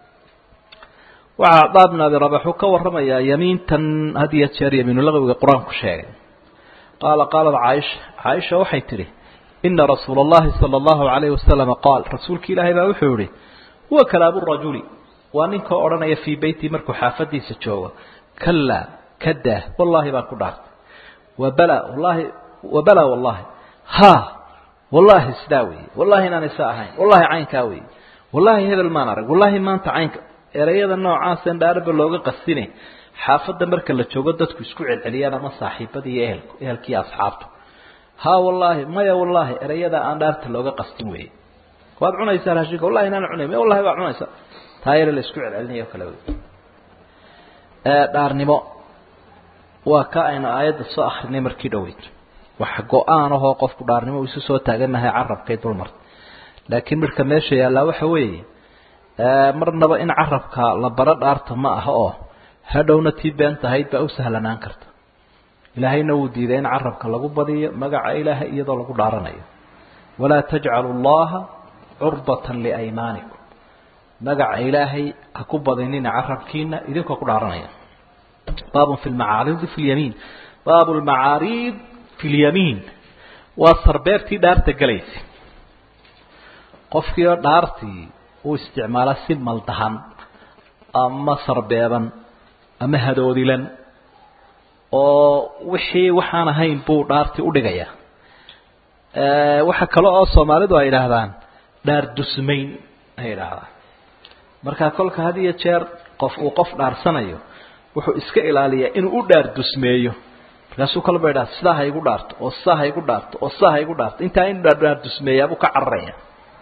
waxaa cadaa bn abi rabax uu ka warramayaa yamiintan had iyo jeer yamiinulagwiga qur-aanku sheegay qaala qaalat caaisha caaisha waxay tidhi ina rasuula اllahi salى اllahu alayh wasalama qaal rasuulki ilaahay baa wuxuu yihi huwa kalaabu rajuli waa ninka odhanaya fii beyti markuu xaafadiisa joogo kalaa kadaa wallahi baan ku dhaartay wabala wallahi wabala wallahi ha wallahi sidaa weeye wallahi inaan isa ahayn wallahi caynkaa weeye wallahi hebel maan arag wallahi maanta caynka erayada noocaaseen dhaaraba looga qasine xaafadda marka la joogo dadku isku celceliyaan ama saaxiibada iyo ehelku ehelkiiyo asxaabtu ha wallaahi maya wallaahi erayada aan dhaarta looga qastin weeye waad cunaysaa raashinka wallahi inaan cunay maya wallahi waa cunaysaa taa yare la isku celcelinayo kale wey dhaarnimo waa ka aynu aayadda soo akrinay markii dhaweyd wax go-aan ahoo qofku dhaarnimo uu isu soo taaganahay carabkay dulmarta laakiin midhka meesha yaallaa waxa weeye marnaba in carabka la baro dhaarta ma aha oo hadhowna tii been tahayd baa u sahlanaan karta ilaahayna wuu diiday in carabka lagu badiyo magaca ilaahay iyadoo lagu dhaaranayo walaa tajcalu llaha curbatan liaymaanikum magaca ilaahay ha ku badinina carabkiina idinkoo ku dhaaranaya baabun fi lmacaaridi fi lyamiin baabu lmacaariid fi lyamiin waa sarbeertii dhaarta gelaysa qofkii oo dhaartii uu isticmaala si maldahan ama sarbeeban ama hadoodilan oo wixii waxaan ahayn buu dhaartii udhigayaa waxa kale oo soomaalidu ay idhaahdaan dhaar dusmayn ay idhaahdaan markaa kolka had iyo jeer qof uu qof dhaarsanayo wuxuu iska ilaaliyaa inuu u dhaar dusmeeyo markaasuu kalba idhaha sidaa ha igu dhaarto oo sidaa ha igu dhaarto oo sidaa ha igu dhaarto intaa in dhaar dusmeeyaabuu ka cararaya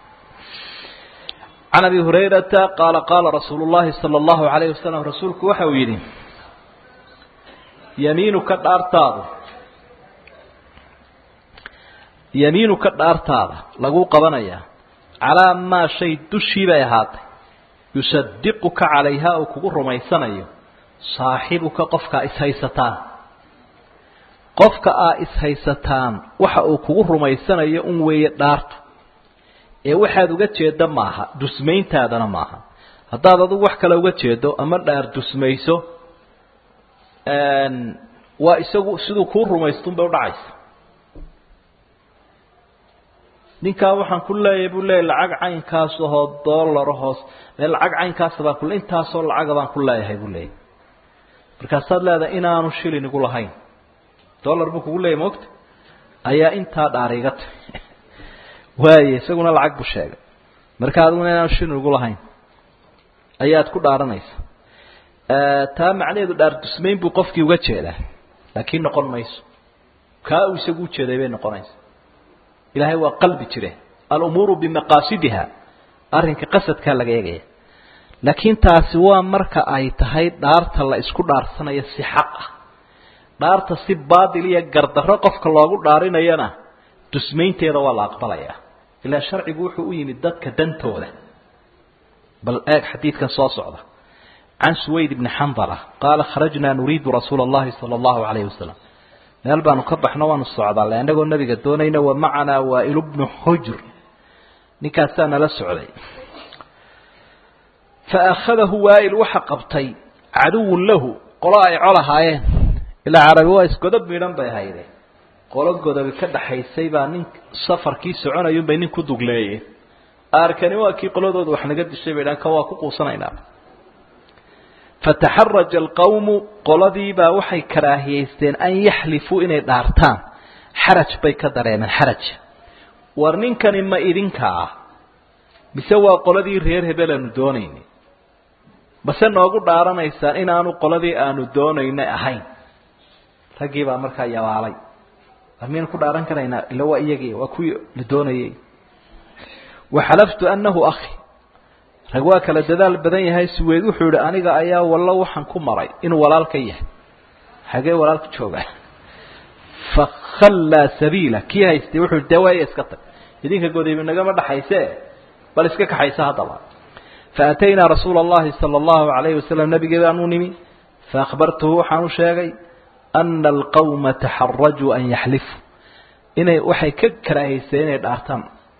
can abi hurayrata qaala qaala rasuulu llahi sala allahu alayh wasalam rasuulku waxa uu yidhi yamiinuka dhaartaadu yamiinuka dhaartaada laguu qabanayaa calaa maa shay dushii bay ahaatay yusadiquka calayha uu kugu rumaysanayo saaxibuka qofka aa ishaysataan qofka aa ishaysataan waxa uu kugu rumaysanayo un weeye dhaartu ee waxaad uga jeedda maaha dusmayntaadana maaha haddaad adigu wax kale uga jeedo ama dhaar dusmayso waa isagu siduu kuu rumaystun bay udhacaysa ninkaa waxaan ku leeyahay buu leeyahy lacag caynkaas ahoo doolaro hoos mee lacag caynkaasa baan kule intaasoo lacaga baan ku leeyahay buu leeyahy markaasaad leedahay inaanu shilin igu lahayn dollar buu kugu leeyahy maogta ayaa intaa dhaar iga tahy waaye isaguna lacag buu sheegay marka adiguna inaanu shilin igu lahayn ayaad ku dhaaranaysa taa macnaheedu dhaar dusmayn buu qofkii uga jeedaa laakiin noqon mayso kaa uu isagu ujeeday bay noqonaysa ilaahay waa qalbi jire alumuuru bimaqaasidiha arrinka qasadkaa laga eegaya laakiin taasi waa marka ay tahay dhaarta la isku dhaarsanayo si xaq ah dhaarta si baatil iyo gardarro qofka loogu dhaarinayana dusmaynteeda waa la aqbalayaa ilaa sharcigu wuxuu u yimid dadka dantooda bal eeg xadiidkan soo socda can suwayd bni xandala qaala kharajnaa nuriidu rasuula allahi sala allahu calayhi wasalam meel baanu ka baxno waanu socdaale annagoo nabiga doonayna wa macanaa waa'ilu bnu xujr ninkaasaa nala socday fa akhadahu waa'il waxa qabtay caduwun lahu qolo ay col ahaayeen ilaa carabi waa isgodab midhan bay hayde qolo godobi ka dhaxaysay baa nin safarkii soconayunbay nin ku dugleeyeen arkani waa kii qoladooda wax naga dishay bay dhaan kan waa ku quusanaynaa fataxaraja alqawmu qoladiibaa waxay karaahiyeysteen an yaxlifuu inay dhaartaan xaraj bay ka dareemeen xaraj war ninkani ma idinka ah mise waa qoladii reer hebel aanu doonayni mase noogu dhaaranaysaan inaanu qoladii aanu doonaynay ahayn raggii baa markaa yabaalay war miyaynu ku dhaaran karaynaa ila waa iyagii waa kuwii la doonayay waxalaftu annahu akhi rag waa kala dadaal badan yahay suweyd wuxuu yihi aniga ayaa wallo waxaan ku maray inuu walaalka yahay xagee walaalka joogaa fakhallaa sabiila kii haystay wuxuu yihi dee waaya iska tag idinka godayba nagama dhaxayse bal iska kaxaysa haddaba faataynaa rasuula allahi sala allahu calayhi wasalam nabigee baanu nimi faahbartuhu waxaan u sheegay ana alqawma taxarajuu an yaxlifuu inay waxay ka karaahaysteen inay dhaartaan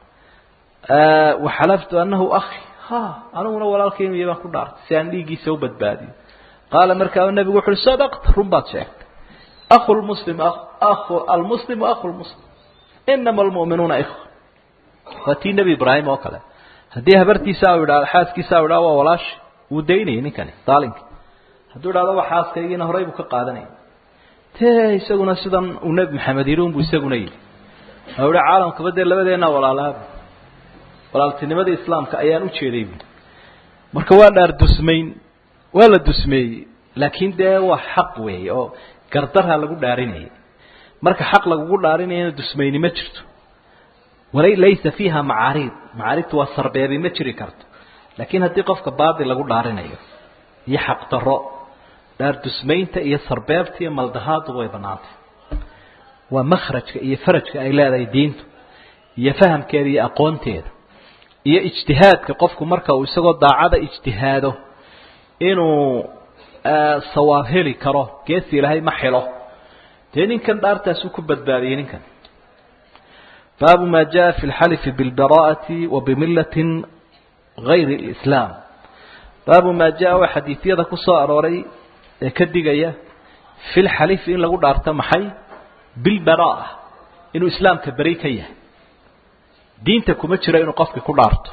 waxalaftu anahu akhi ha aniguna walaalkaymiya baan ku dhaartay si aan dhiiggiisa u badbaadiyo qaala markaa nebigu wuxu uhi sadaqta run baad sheegtay aku lmuslim aku almuslimu aku lmuslim inama almu'minuuna ikhwa waa tii nebi ibraahim oo kale haddii habartiisa u idhahdo xaaskiisa u idhahdo waa walaashi wuu daynayay ninkani daalinka hadduu idhahdo waa xaaskaygiina horay buu ka qaadanaya te isaguna sidan uu nebi maxamed yidhi unbuu isaguna yidhi u ihi caalamkaba dee labadeena walaalaaba walaaltinimadii islaamka ayaan ujeeday buui marka waa dhaar dusmayn waa la dusmeeyey laakiin dee waa xaq weeye oo gardarha lagu dhaarinayay marka xaq lagugu dhaarinayana dusmayni ma jirto wala laysa fiiha macaariid macaariidtu waa sarbeebi ma jiri karto laakiin haddii qofka baadil lagu dhaarinayo iyo xaq daro dhaar dusmaynta iyo sarbeebta iyo maldahaadu way banaantay waa makhrajka iyo farajka ay leedahay diintu iyo fahamkeeda iyo aqoonteeda iyo ijtihaadka qofku marka uu isagoo daacada ijtihaado inuu sawaab heli karo geesi ilaahay ma xilo dee ninkan dhaartaasuu ku badbaadiyey ninkan baabu ma jaa fi lxalifi bilbaraa'ati wa bimillatin gayri lislaam baabu maa jaa waa xadiidyada ku soo arooray ee ka digaya fi lxalifi in lagu dhaarto maxay bilbaraa'a inuu islaamka beri ka yahay diinta kuma jiro inuu qofkii ku dhaarto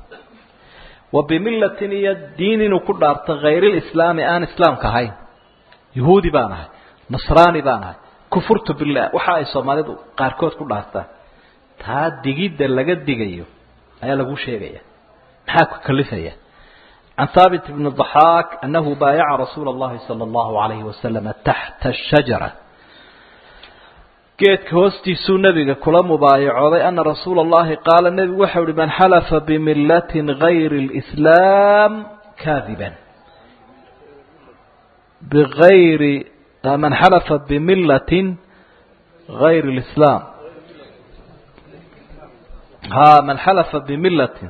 wa bimillatin iyo diin inuu ku dhaarto hayrilislaami aan islaamka ahayn yahuudi baan ahay nasraani baan ahay kufurtu billah waxa ay soomaalidu qaarkood ku dhaartaan taa digidda laga digayo ayaa lagu sheegaya maxaa ku kalifaya can haabit bni ضaxaak anahu baayaca rasuula اllahi salى اllahu alayhi wasalama taxta الshajara geedka hoostiisuu nebiga kula mubaayacooday ana rasuula اllahi qaala nebigu waxau uhi man xalafa bimillatin gayri اlislaam kaadiban bigayri man xalafa bimillatin gayri اlislaam ha man xalafa bimillatin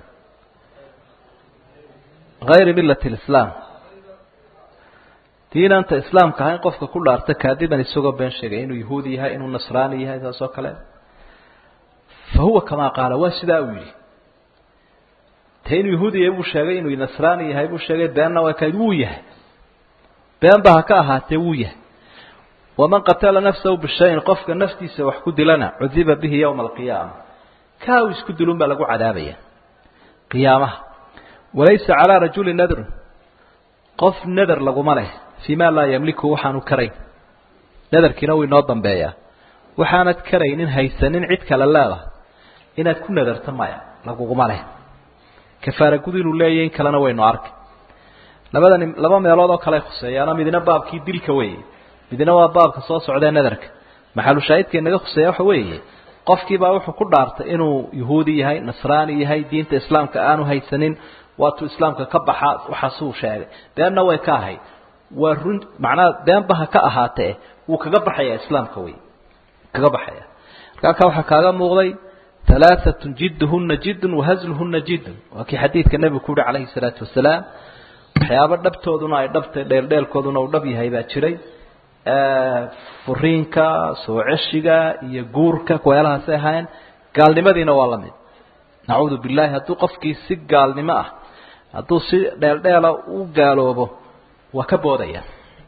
gayri millati lislaam diinanta islaamka ahayn qofka ku dhaarta kaadiban isagoo been sheegay inuu yahuudi yahay inuu nasraani yahay saas oo kale fa huwa kamaa qaala waa sidaa uu yidhi te inuu yahuudi yahay buu sheegay inuu nasraani yahay buu sheegay beenna waa kayd wuu yahay been ba ha ka ahaatee wuu yahay waman qatala nafsahu bishayin qofka naftiisa wax ku dilana cudiba bihi yowma alqiyaama kaa uu isku dilun baa lagu cadaabaya qiyaamaha walaysa calaa rajuli nadrun qof nader laguma leh fii ma laa yamliku waxaanu karayn nadarkiina wuu inoo dambeeyaa waxaanad karaynin haysanin cid kale leedahay inaad ku nadarto maya laguguma leh kafaara gud inuu leeyahy in kalena waynu arkay labadani laba meelood oo kale khuseeyaana midna baabkii dilka weeye midna waa baabka soo socdee nadarka maxalushaahidka inaga khuseeya waxa weeye qofkiibaa wuxuu ku dhaartay inuu yahuudi yahay nasraani yahay diinta islaamka aanu haysanin waatuu islaamka ka baxaa waxaasuu sheegay beenna way ka ahayd waa run macnaha beenba ha ka ahaatee wuu kaga baxayaa islaamka wey kaga baxaya marka halkaa waxaa kaaga muuqday halaaatun jidduhuna jiddun wahasluhuna jiddun waa kii xadiidka nebigu ku yihi calayhi salaatu wasalaam waxyaabo dhabtooduna ay dhabtay dheeldheelkooduna uu dhab yahay baa jiray furiinka soo ceshiga iyo guurka kuweelahaasay ahaayeen gaalnimadiina waa la mid nacuudu billahi hadduu qofkii si gaalnimo ah hadduu si dheeldheela u gaaloobo waa ka boodaya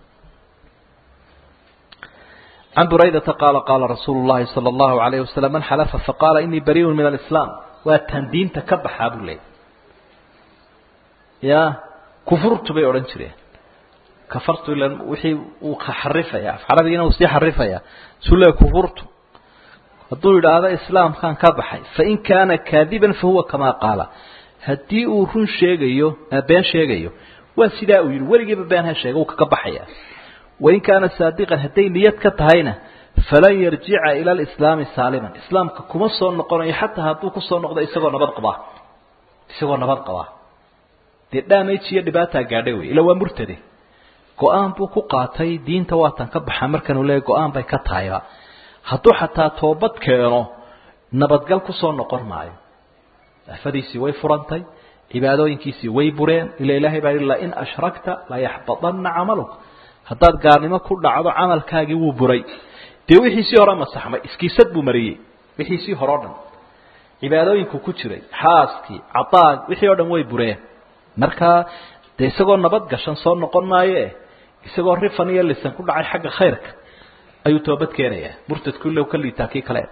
can buraydata qaala qaala rasuulu llahi sala allahu alayhi wasalam man xalafa faqaala inii bariun min alislaam waa tan diinta ka baxaa buu leeyay ya kufurtu bay odhan jireen kafartu ila wixii uu xarifaya af carabigiina uu sii xarifaya sule kufurtu hadduu yidhaahdo islaamkan ka baxay fain kaana kaadiban fahuwa kamaa qaala haddii uu run sheegayo been sheegayo waa sidaa uu yidhi weligiiba been ha sheega uu kaga baxaya wain kaana saadiqan hadday niyad ka tahayna falan yarjica ila alislaami saaliman islaamka kuma soo noqonayo xataa hadduu kusoo noqdo isagoo nabad qabaa isagoo nabad qabaa dee damage iyo dhibaataa gaadhay wey ila waa murtade go-aan buu ku qaatay diinta waatan ka baxa markanuu leeya go-aan bay ka tahayba hadduu xataa toobad keeno nabadgal kusoo noqon maayo afadiisii way furantay cibaadooyinkiisii way bureen ila ilahay baa lain ashrakta layaxbadanna camaluk haddaad gaalnimo ku dhacdo camalkaagii wuu buray dee wixiisii hore masaxmay iskiisad buu mariyey wixiisii hore o dhan cibaadooyinku ku jiray xaaskii cadaag wixii o dhan way bureen markaa dee isagoo nabad gashan soo noqon maayoe isagoo rifan iyo lisan ku dhacay xagga khayrka ayuu toobad keenayaa murtadku ilow ka liitaa kii kale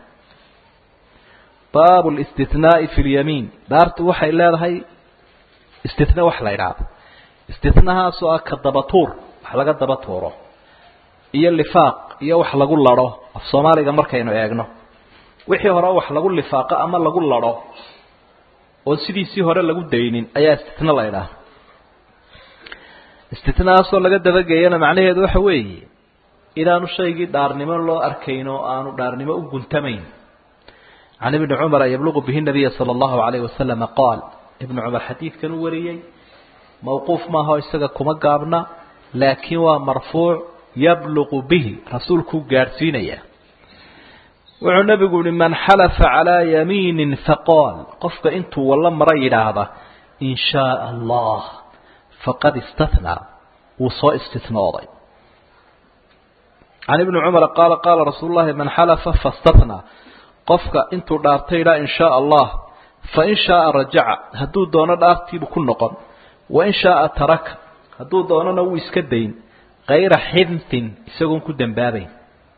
baabu listinaai fi lyamiin dhaartu waxay leedahay istina wax la idhaahdo istinahaasoo ah ka dabatuur wax laga daba tuuro iyo lifaaq iyo wax lagu ladho af soomaaliga markaynu eegno wixii hore wax lagu lifaaqo ama lagu ladho oon sidiisii hore lagu daynin ayaa istina la idhaahda istinahaasoo laga dabageeyana macnaheedu waxa weeye inaanu shaygii dhaarnimo loo arkayn oo aanu dhaarnimo u guntamayn can ibni cumara yabluqu bihi nabiya sala allahu alayhi wasalama qaal ibnu cumar xadiidkan u wariyey mawquuf maaho isaga kuma gaabna laakiin waa marfuuc yabluqu bihi rasuulkuu gaadhsiinaya wuxuu nebigu yihi man xalafa calaa yamiinin faqaal qofka intuu walla mara yidhaahda in shaaa allah faqad istathnaa wuu soo istinooday can ibni cumara qaala qaala rasuulu llahi man xalafa fastathnaa qofka intuu dhaartay idhaa in shaaa allah fain shaaa rajaca hadduu doono dhaartiibu ku noqon wain shaaa taraka hadduu doonona wuu iska dayn kayra xintin isagoon ku dembaabayn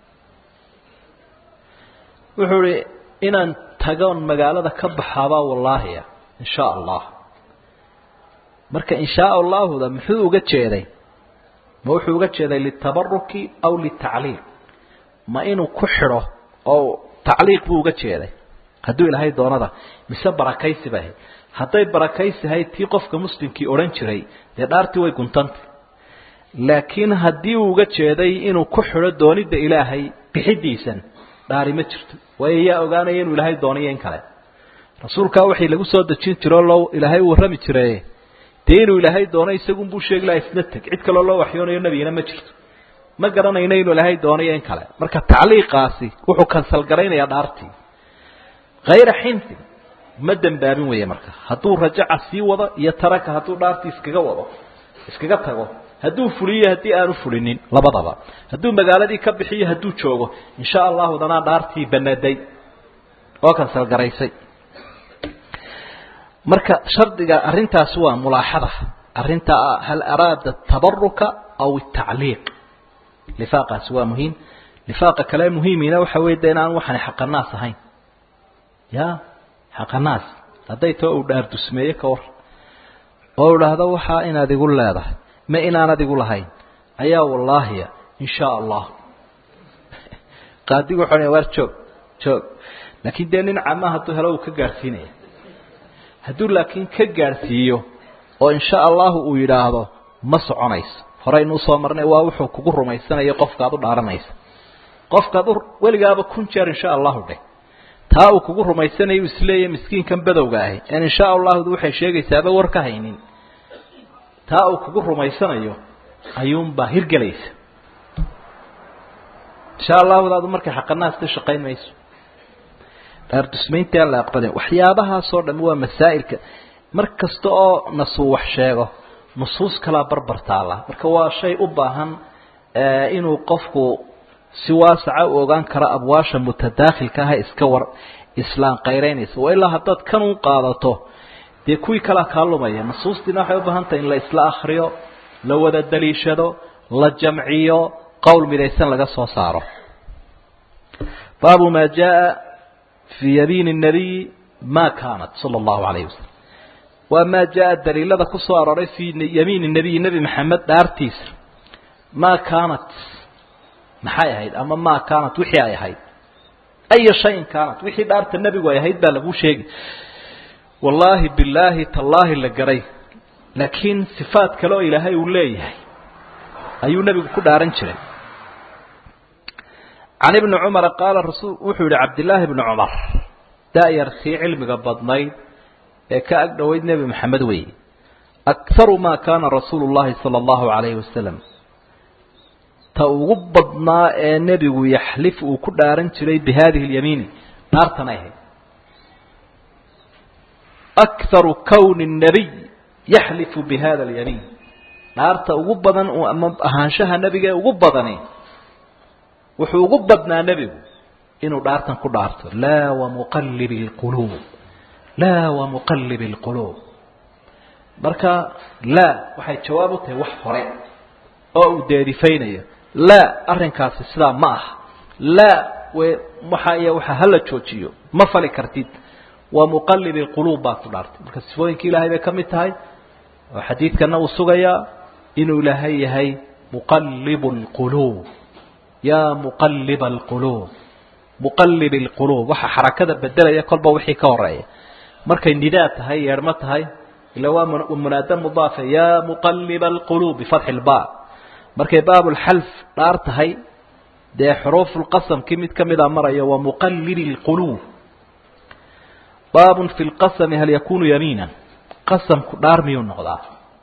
wuxuu ihi inaan tagoon magaalada ka baxaabaa wallaahiya in shaa allah marka in shaa allaahuda muxuu uga jeeday ma wuxuu uga jeeday litabaruki aw litacliiq ma inuu ku xidho oo tacliiq buu uga jeeday hadduu ilaahay doonada mise barakaysi bay ahayd hadday barakaysihayd tii qofka muslimkii odhan jiray dee dhaartii way guntantay laakiin haddii uu uga jeeday inuu ku xidho doonidda ilaahay bixidiisan dhaari ma jirto waayo yaa ogaanaya inuu ilaahay doonayo in kale rasuulkaa waxay lagu soo dejin jiro loo ilaahay u warrami jire dee inuu ilaahay doono isagunbuu sheegi laha isna teg cid kaloo loo waxyoonayo nebigina ma jirto ma garanayno inuu ilaahay doonayo in kale marka tacliiqaasi wuxuu kansalgaraynayaa dhaartii hayra xintin ma dembaabin weeye marka hadduu rajaca sii wado iyo taraka hadduu dhaartii iskaga wado iskaga tago hadduu fuliyo haddii aanu fulinin labadaba hadduu magaaladii ka bixiyo hadduu joogo insha allahu danaa dhaartii banaday oo kansalgaraysay marka shardiga arrintaasi waa mulaaxada arrinta hal araada tabaruka aw tacliiq lifaaqaasi waa muhiim lifaaqa kale muhiimina waxa wey de inaan waxani xaqanaas ahayn ya xaqanaas hadday too uu dhaar dusmeeye ka war oo idhaahdo waxaa inaad igu leedahay ma inaanad igu lahayn ayaa wallaahiya in shaa allah qaadigu wuxuu waar joog joog laakiin dee nin cama hadduu helo uu ka gaadhsiinaya hadduu laakiin ka gaadhsiiyo oo insha allahu uu yidhaahdo ma soconayso horeynu usoo marnay waa wuxuu kugu rumaysanayo qofkaad u dhaaranaysa qofkaad u weligaaba kun jeer insha allahu dheh taa uu kugu rumaysanayo isleeyahy miskiinkan badowga ahi en insha allahu waxay sheegaysaaba war ka haynin taa uu kugu rumaysanayo ayuunbaa hirgelaysa insha allahudaadu markay xaqanaasta shaqayn mayso dhaardusmaynta aan la aqbalin waxyaabahaasoo dhami waa masaa'ilka mar kasta oo nasuu wax sheego nusuus kalaa barbar taala marka waa shay u baahan inuu qofku si waasaca u ogaan karo abwaasha mutadaakhilka ah iska war islaan qayraynaysa waa ilaa haddaad kan u qaadato dee kuwii kalaa kaa lumaya nusuustiina waxay u baahan tahay in la isla akriyo la wada daliishado la jamciyo qowl midaysan laga soo saaro baabu ma jaa fii yabiin الnabiy ma kaanat salى اllahu alayh wasalam waa maa jaa daliilada ku soo arooray fii yamiin الnabiy nebi maxamed dhaartiisa ma kaanat maxay ahayd ama ma kaanat wixii ay ahayd aya shayin kaanat wixii dhaarta nebigu ay ahayd baa laguu sheegi wallaahi bilaahi tallaahi la garay laakiin sifaad kale oo ilaahay uu leeyahay ayuu nebigu ku dhaaran jiray can ibni cumara qaala rasul wuxuu yihi cabdillaahi bni cumar da-yartii cilmiga badnayd ee ka ag dhoweyd nebi maxamed weeye akharu maa kaana rasuulu llahi sala allahu calayhi wasalam ta ugu badnaa ee nebigu yaxlif uu ku dhaaran jiray bi hadihi اlyamiini dhaartanay ahayd akharu kowni الnabiy yaxlifu bi hada اlyamiin dhaarta ugu badan ama ahaanshaha nebiga ee ugu badani wuxuu ugu badnaa nebigu inuu dhaartan ku dhaarto laa wamuqalib اlquluub laa wamuqalib اlquluub marka laa waxay jawaab u tahay wax hore oo uu deerifaynayo laa arrinkaasi sidaa ma aha laa w waxa iyo waxa hala joojiyo ma fali kartid waa muqalib اlquluub baad ku dhaartay marka sifooyinka ilahay bay ka mid tahay oo xadiidkana uu sugayaa inuu ilaahay yahay muqalib اlquluub ya muqalib اlquluub muqalib اlquluub waxa xarakada bedelaya kolba wixii ka horeeya markay nidaa tahay yeedhmo tahay ila waa munaada mudaafa ya muqalib اlquluub bifatxi اlba markay baabulxalf dhaar tahay dee xuruufulqasamkii mid ka mida maraya waa muqalib اlquluub baabun fi lqasami hal yakunu yamiinan qasamku dhaar miyuu noqdaa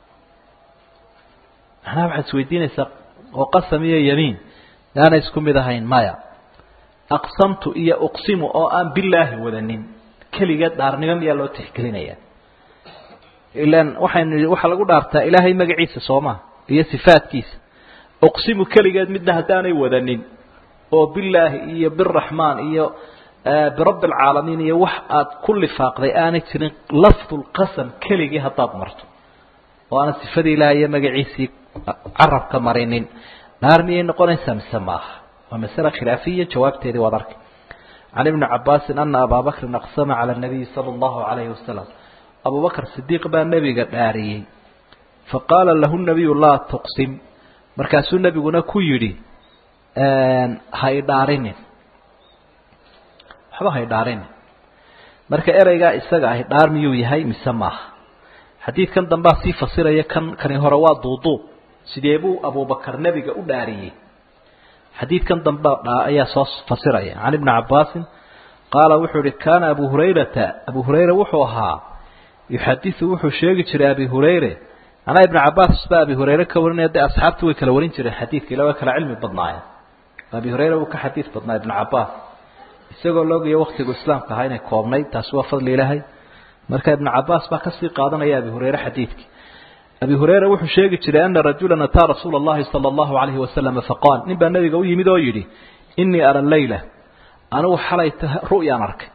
macnaha waxaad isweydiinaysaa oo qasam iyo yamiin yaana isku mid ahayn maya aqsamtu iyo uqsimu oo aan bilaahi wadanin keligeed dhaarnimo miyaa loo tixgelinaya ilan waxaynu waxaa lagu dhaartaa ilaahay magaciisa sooma iyo sifaadkiisa uqsimu keligeed midna haddaanay wadanin oo bilaahi iyo biraxmaan iyo birabbi alcaalamiin iyo wax aad ku lifaaqday aanay jirin lafdulqasam keligii haddaad marto oo aanad sifadii ilaahay iyo magaciisii carabka marinin dhaar miyay noqonaysaa mise maaha waa masale khilaafiya jawaabteedii waad arkay can ibni cabaasin ana abaa bakrin aqsama cala nabiyi sala allahu calayhi wasalam abu bakr sidiiq baa nebiga dhaariyey faqaala lahu nabiyu laa tuqsim markaasuu nebiguna ku yidhi ha idhaarinin waxba ha idhaarinin marka ereygaa isaga ahi dhaar miyuu yahay mise maaha xadiidkan dambaa sii fasiraya kan kani hore waa duuduub sidee buu abubakar nebiga u dhaariyey xadiidkan dambe ayaa soo fasiraya can ibni cabaasin qaala wuxuu ihi kaana abu hurayrata abu hurayra wuxuu ahaa yuxadiu wuxuu sheegi jiray abi hurayre anaa ibna cabaas baa abi hurayre ka warinaya de asxaabtu way kala warin jireen xadiidka ila way kala cilmi badnaayeen abi hurayre wuu ka xadiid badnaa ibna cabaas isagoo loogayo waktigu islaamka ahaa inay koobnayd taasi waa fadli ilaahay marka ibna cabaas baa kasii qaadanaya abi hurayre xadiidkii abi hurayra wuxuu sheegi jiray ana rajula ataa rasuula اllahi salى اllahu alayhi wasalama faqaal nin baa nabiga u yimid oo yidhi inii ara leyla anigu xalay ru'yaan arkay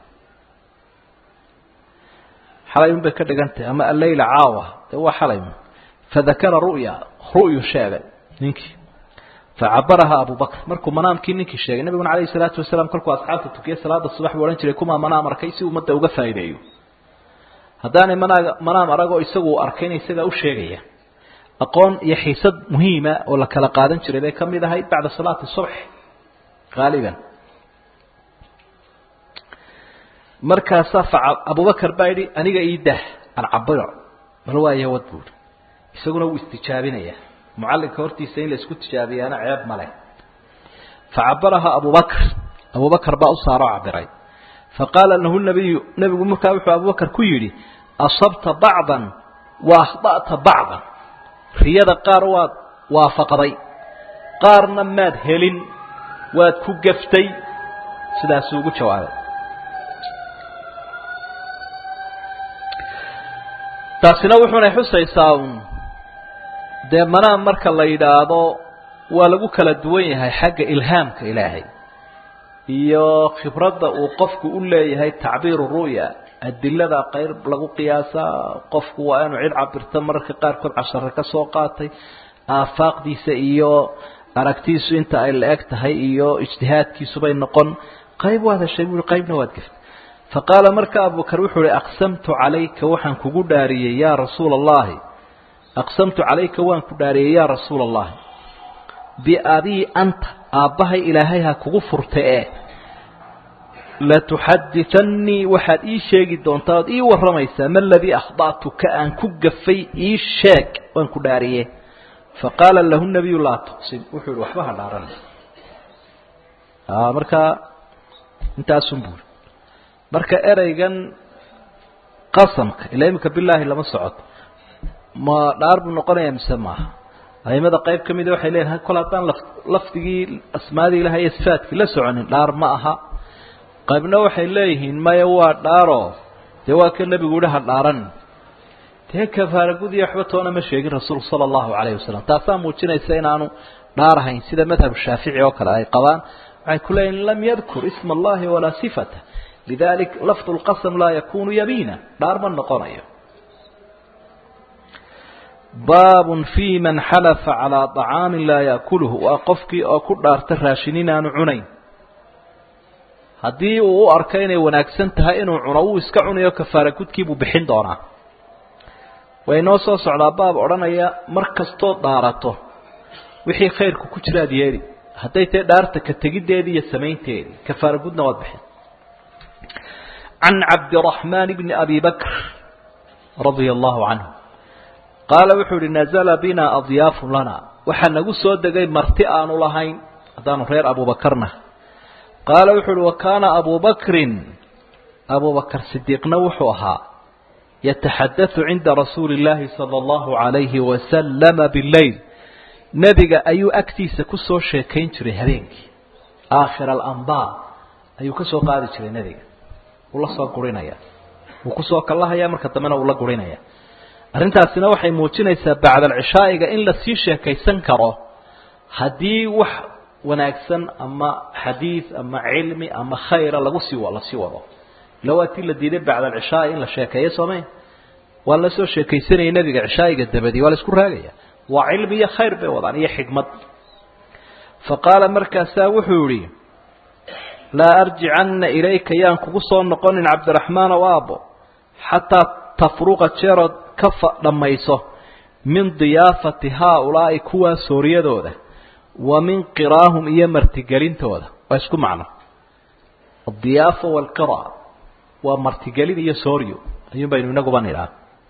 xalay un bay ka dhigan tahay ama alleyla caawa dee waa xalay fadakara ru'ya ru'yu sheegay ninkii facabaraha abu bakr markuu manaamkii ninkii sheegay nabiguna alayh الsalaatu wasalaam kolkuu asxaabta tukiyey salaada subax buu odhan jiray kumaa manaam arkay si ummadda uga faa'ideeyo haddaanay manaaga manaam aragoo isagu arkayna isagaa u sheegaya aqoon iyo xiisad muhiima oo la kala qaadan jiray bay ka mid ahayd bacda salaati subx haaliban markaasaa fa abubakar baa yidhi aniga ii dah aan cabiro bal waayo wad buuri isaguna wuu istijaabinaya mucallinka hortiisa in la isku tijaabiyaana ceeb male facabaraha abubakr abubakar baa u saaroo cabiray faqaala lahu nabiyu nebigu markaa wuxuu abubakar ku yidhi asabta bacdan wa akhda'ta bacdan riyada qaar waad waafaqday qaarna maad helin waad ku gaftay sidaasuu ugu jawaabay taasina wuxuunay xusaysaa un dee manaa marka la yidhaahdo waa lagu kala duwan yahay xagga ilhaamka ilaahay iyo khibradda uu qofku u leeyahay tacbiiru ru'ya adilada qayr lagu qiyaasaa qofku waa inuu cid cabirto mararka qaarkood cashare ka soo qaatay aafaaqdiisa iyo aragtiisu inta ay la eg tahay iyo ijtihaadkiisubay noqon qayb waad heshay buui qaybna waad gaftay faqaala marka abubakar wuxuu uhi aqsamtu calayka waxaan kugu dhaariyey yaa rasuula allahi aqsamtu calayka waan ku dhaariyey yaa rasuula allahi biabii anta aabbahay ilaahay ha kugu furta ee latuxaditannii waxaad ii sheegi doontaa ood ii warramaysaa ma aladii akhda'tuka aan ku gafay ii sheeg waan ku dhaariye faqaala lahu nabiyu laa tuqsim wuxuu yihi waxba ha dhaaran markaa intaasun buuri marka ereygan qasamka ilaa iminka bilaahi lama socoto ma dhaar buu noqonaya mise maaha aimada qayb ka mida waxay leeyihin kol haddaan laf lafdigii asmaadii ilahay iyo sifaadkii la soconin dhaar ma aha qaybna waxay leeyihiin maya waa dhaaro dee waa ka nebigu yihi ha dhaaran dee kafaaragudi waxba toona ma sheegin rasuulku sala allahu calayhi wasalam taasaa muujinaysa inaanu dhaarahayn sida madhab shaafici oo kale ay qabaan waxay ku leeyihin lam yadkur isma allahi walaa sifata lidalik lafdu lqasam laa yakunu yamiina dhaar ma noqonayo baabun fi man xalafa calaa طacaamin laa yaakuluhu waa qofkii oo ku dhaarta raashin inaanu cunayn haddii uu u arko inay wanaagsan tahay inuu cuno wuu iska cunayo kafaara gudkiibuu bixin doonaa way noo soo socdaa baab odhanaya mar kastoo dhaarato wixii khayrku ku jiraad yeeli hadday tahay dhaarta ka tegiddeedii iyo samaynteedii kafaara gudna waad bixin can cabdiraxmaan bni abi bakr radia allahu canhu qaala wuxuu ihi nazla bina adyaafun lana waxaa nagu soo degay marti aanu lahayn haddaanu reer abubakarna qaala wuxuu uhi wa kaana abubakrin abubakar sidiiqna wuxuu ahaa yataxaddathu cinda rasuuli اllaahi salى اllahu عalayhi wasalama bileyl nebiga ayuu agtiisa kusoo sheekayn jiray habeenkii aakhir alambaa ayuu ka soo qaadi jiray nebiga wuu la soo gurinaya wuu kusoo kallahaya marka dambena wuu la gurinaya arrintaasina waxay muujinaysaa bacda alcishaa'iga in lasii sheekaysan karo haddii wax wanaagsan ama xadiid ama cilmi ama khayra lagu sii lasii wado ila waa tii la diiday bacda alcishaai in la sheekeeyo soomay waa la soo sheekaysanayay nebiga cishaa'iga dabadii waa la isku raagaya waa cilmi iyo khayr bay wadaan iyo xikmad fa qaala markaasaa wuxuu yihi laa arjicanna ilayka yaan kugu soo noqonin cabdiraxmaan ow aabbo xataa tafruqa jeerood ka dhammayso min diyaafati haaulaa'i kuwaa sooriyadooda wa min qiraahum iyo martigelintooda waa isku macno adiyaafa waalqira waa martigelin iyo sooryo ayuun baynu inaguba nidhaa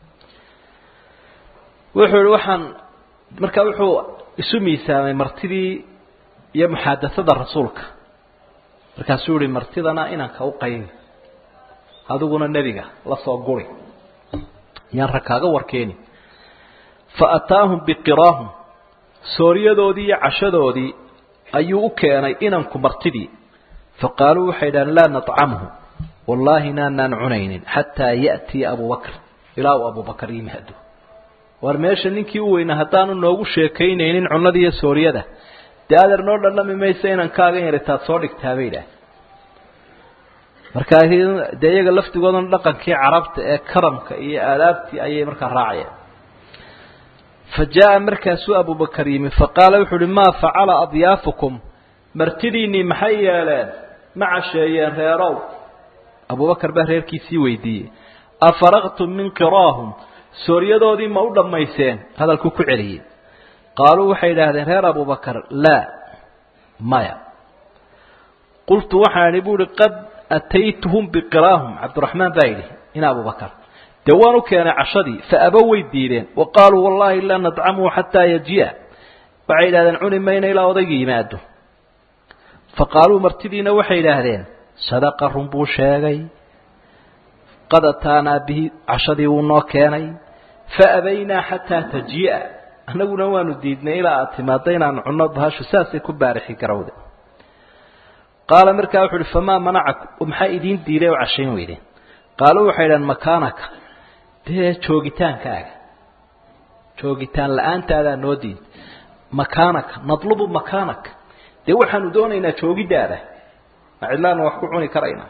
wuxuu yihi waxaan markaa wuxuu isu miisaamay martidii iyo muxaadasada rasuulka markaasuu yihi martidana inanka u qaybi adiguna nebiga la soo guri yaan rag kaaga warkeeni fa ataahum biqiraahum sooriyadoodii iyo cashadoodii ayuu u keenay inanku martidii faqaaluu waxay idhahdeen laa nacamhu wallaahi naanaan cunaynin xataa ya'tiya abubakr ilaa uu abubakar yimaado war meesha ninkii u weynaa haddaanu noogu sheekaynaynin cunnada iyo sooriyada dee adeer noo dhandhami maysa inankaagan yaritaad soo dhigtaa bay idhaah markaa dee iyaga laftigoodana dhaqankii carabta ee karamka iyo aadaabtii ayay markaa raacayeen fa jaa markaasuu abubakar yimi faqaala wuxuu uhi maa facala adyaafukum martidiinnii maxay yeeleen ma casheeyeen reerow abubakar baa reerkiisii weydiiyey afaraqtum min qiraahum sooryadoodii ma u dhammayseen hadalkuu ku celiyey qaaluu waxay idhaahdeen reer abubakar laa maya qultu waxaan idhi bu uhi qad ataytuhum biqiraahum cabdiraxmaan baa yidhi ina abubakar dee waan u keenay cashadii fa abo way diideen wa qaaluu wallaahi laa nadcamuhu xataa yaji'a waxay yidhahdeen cuni mayna ilaa odayga yimaado fa qaaluu martidiina waxay yidhaahdeen sadaqa run buu sheegay qad ataanaa bihi cashadii wuu noo keenay faabaynaa xataa tajii'a annaguna waanu diidnay ilaa aad timaaddo inaan cunno bahashu saasay ku baarixi garawde qaala markaa wuxu uhi famaa manacaku maxaa idiin diiday oo cashayn weydeen qaaluu waxay idhahan makaanaka dee joogitaankaaga joogitaan la-aantaadaa noo diiday makaanaka nadlubu makaanaka dee waxaanu doonaynaa joogiddaada ma cidlaanu wax ku cuni karaynaa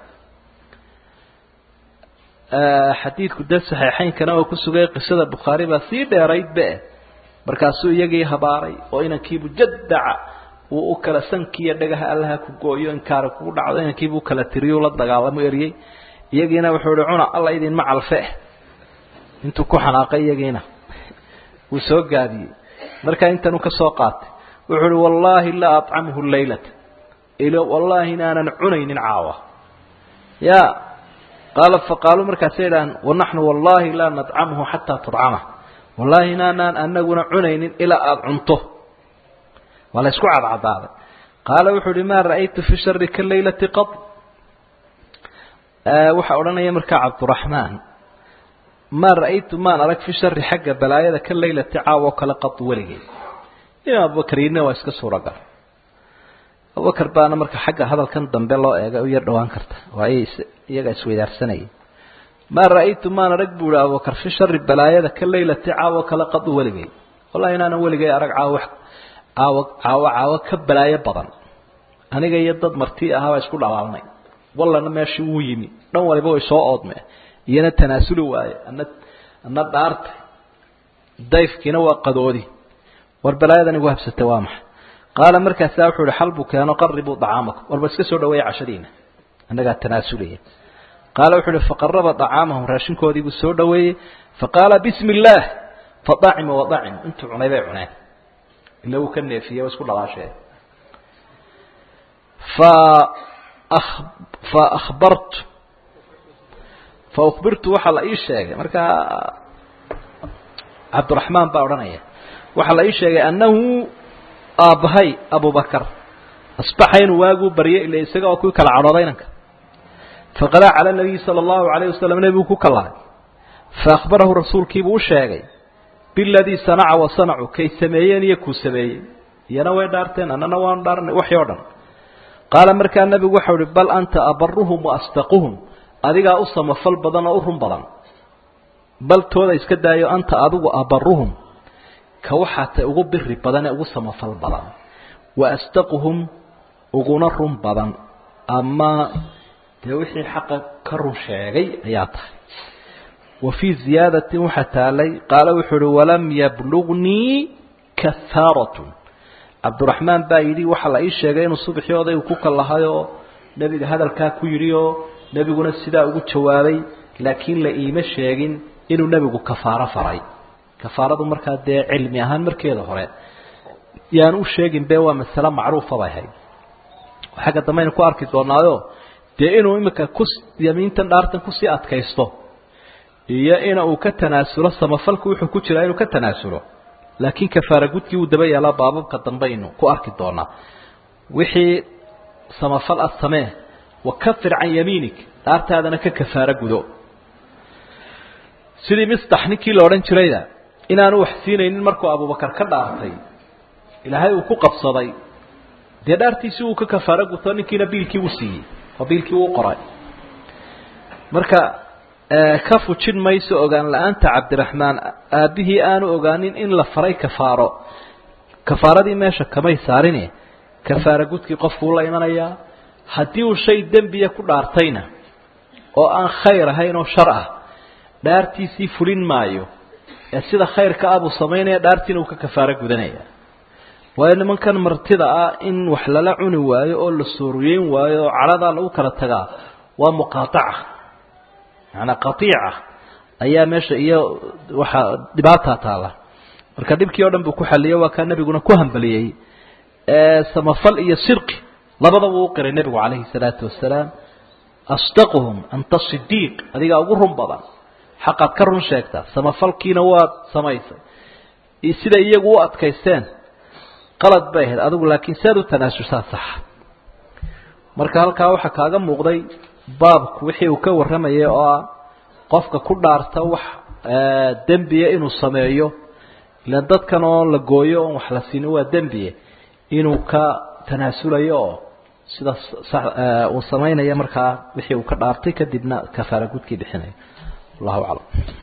xadiidku dee saxiixaynkana oo ku sugay qisada bukhaari baa sii dheeraydbe markaasuu iyagii habaaray oo inankiibu jadaca uu u kala sankiiyo dhagaha allaha ku gooyo inkaara kugu dhacdo inankiibu u kala tiriyo la dagaalamo eryey iyagiina wuxuu ihi cuna alla idinma calfe intuu ku xanaaqay iyagiina wuu soo gaabiyey markaa intanuu ka soo qaatay wuxuu uhi wallaahi laa acamhu laylata wallaahi inaanan cunaynin caawa ya qaala faqaaluu markaasay idhahaan wanaxnu wallaahi laa nadcamhu xataa tudcamah wallaahi inaanaan anaguna cunaynin ilaa aada cunto waa la isku cadcadaaday qaala wuxuu uhi maa ra'aytu fi shari ka laylati qad waxaa odhanaya markaa cabduraxmaan maa ra'aytu maan arag fi shari xagga balaayada ka laylati caawa oo kale qad weligay in abubakriinna waa iska suuragal abubakar baana marka xagga hadalkan dambe loo eega u yar dhawaan karta waa ay iyaga isweydaarsanayay maa ra'aytu maan arag buu ihi abubakar fi shari balaayada ka laylati caawo kale qadu weligay wallahi inaanan weligay arag caawo caawo caawo caawo ka balaayo badan aniga iyo dad marti ahaabaa isku dhalaalnay wallana meeshii wuu yimi dhan waliba way soo oodme iyana tanaasuli waaye ana ana dhaartay dayfkiina waa qadoodi war balaayadan igu habsatay waa maxay qaala markaasaa wuxuu ihi xal buu keeno qaribuu dacaamakum warba iska soo dhaweeya cashadiina annagaa tanaasulaya qaala wuxuu uhi faqaraba dacaamahum raashinkoodii buu soo dhaweeyey faqaala bismi illaah fadacima wadacim intuu cunay bay cuneen ila uu ka neefiyey waa isku dhalaasheen fa fa akhbartu fa ukhbirtu waxaa la ii sheegay markaa cabdiraxmaan baa odhanaya waxaa la ii sheegay annahu aabbahay abubakar asbaxa inuu waaguu baryay ila isaga oo ku kala cadhooday inanka faqadaa cala nabiyi sala allahu alayh wasalam nebigu ku kallahay faahbarahu rasuulkiibuu u sheegay biladii sanaca wa sanacuu kay sameeyeen iyo kuu sameeyey iyana way dhaarteen annana waanu dhaarnay waxii o dhan qaala markaa nebigu waxau uhi bal anta abaruhum wa asdaquhum adigaa u samafal badan oo u run badan bal tooda iska daayo anta adigu abaruhum ka waxaa tay ugu biri badan ee ugu samafal badan wa asdaquhum uguna run badan ama dee wixii xaqa ka run sheegay ayaa tahay wa fii ziyaadatin waxaa taalay qaala wuxuu uhi walam yablugnii kahaaratun cabdiraxmaan baa yidhi waxaa la ii sheegay inuu subaxii odaygu ku kallahayoo nebiga hadalkaa ku yidhi oo nebiguna sidaa ugu jawaabay laakiin la iima sheegin inuu nebigu kafaaro faray kafaaradu markaa dee cilmi ahaan markeeda hore yaan u sheegin be waa masale macruufa bay ahayd xagga dambe aynu ku arki doonaayo dee inuu iminka ku yamiintan dhaartan kusii adkaysto iyo ina uu ka tanaasulo samafalku wuxuu ku jiraa inuu ka tanaasulo laakiin kafaara gudkii uu daba yaalaa baababka dambe aynu ku arki doonaa wixii samafal ah samee wakafir can yamiinik dhaartaadana ka kafaaro gudo sidii mistax ninkii la odhan jirayda inaanu wax siinaynin markuu abubakar ka dhaartay ilaahay uu ku qabsaday dee dhaartiisii uu ka kafaaro guto ninkiina biilkii u siiyey oo biilkii uu qoray marka ka fujin mayso ogaan la-aanta cabdiraxmaan aabbihii aanu ogaanin in la faray kafaaro kafaaradii meesha kamay saarine kafaaro gudkii qofkuu la imanayaa haddii uu shay dembiya ku dhaartayna oo aan khayr ahayn oo shar ah dhaartiisii fulin maayo ee sida khayrka ah buu samaynaya dhaartiina uu ka kafaaro gudanaya waayo nimankan martida ah in wax lala cuni waayo oo la sooriyeyn waayo oo cadhadaa lagu kala tagaa waa muqaataca macanaa qatiica ayaa meesha iyo waxaa dhibaataa taala marka dhibkii o dhan buu ku xaliyey waa kaa nebiguna ku hambaliyey samafal iyo sirqi labadaba uu qiray nebigu calayhi salaatu wasalaam asdaquhum anta sidiiq adigaa ugu run badan xaqaad ka run sheegtaa samafalkiina waad samaysay sida iyagu u adkaysteen qalad bay ahayd adigu laakiin si aad u tanaasushaa saxa marka halkaa waxaa kaaga muuqday baabku wixii uu ka warramayay oo ah qofka ku dhaarta wax dembiya inuu sameeyo ilaan dadkan oo la gooyo oon wax la siinin waa dembiye inuu ka tanaasulayo oo sidaas uu samaynayo markaa wixii uu ka dhaartay kadibna kafaara gudkii bixinayo allahu aclam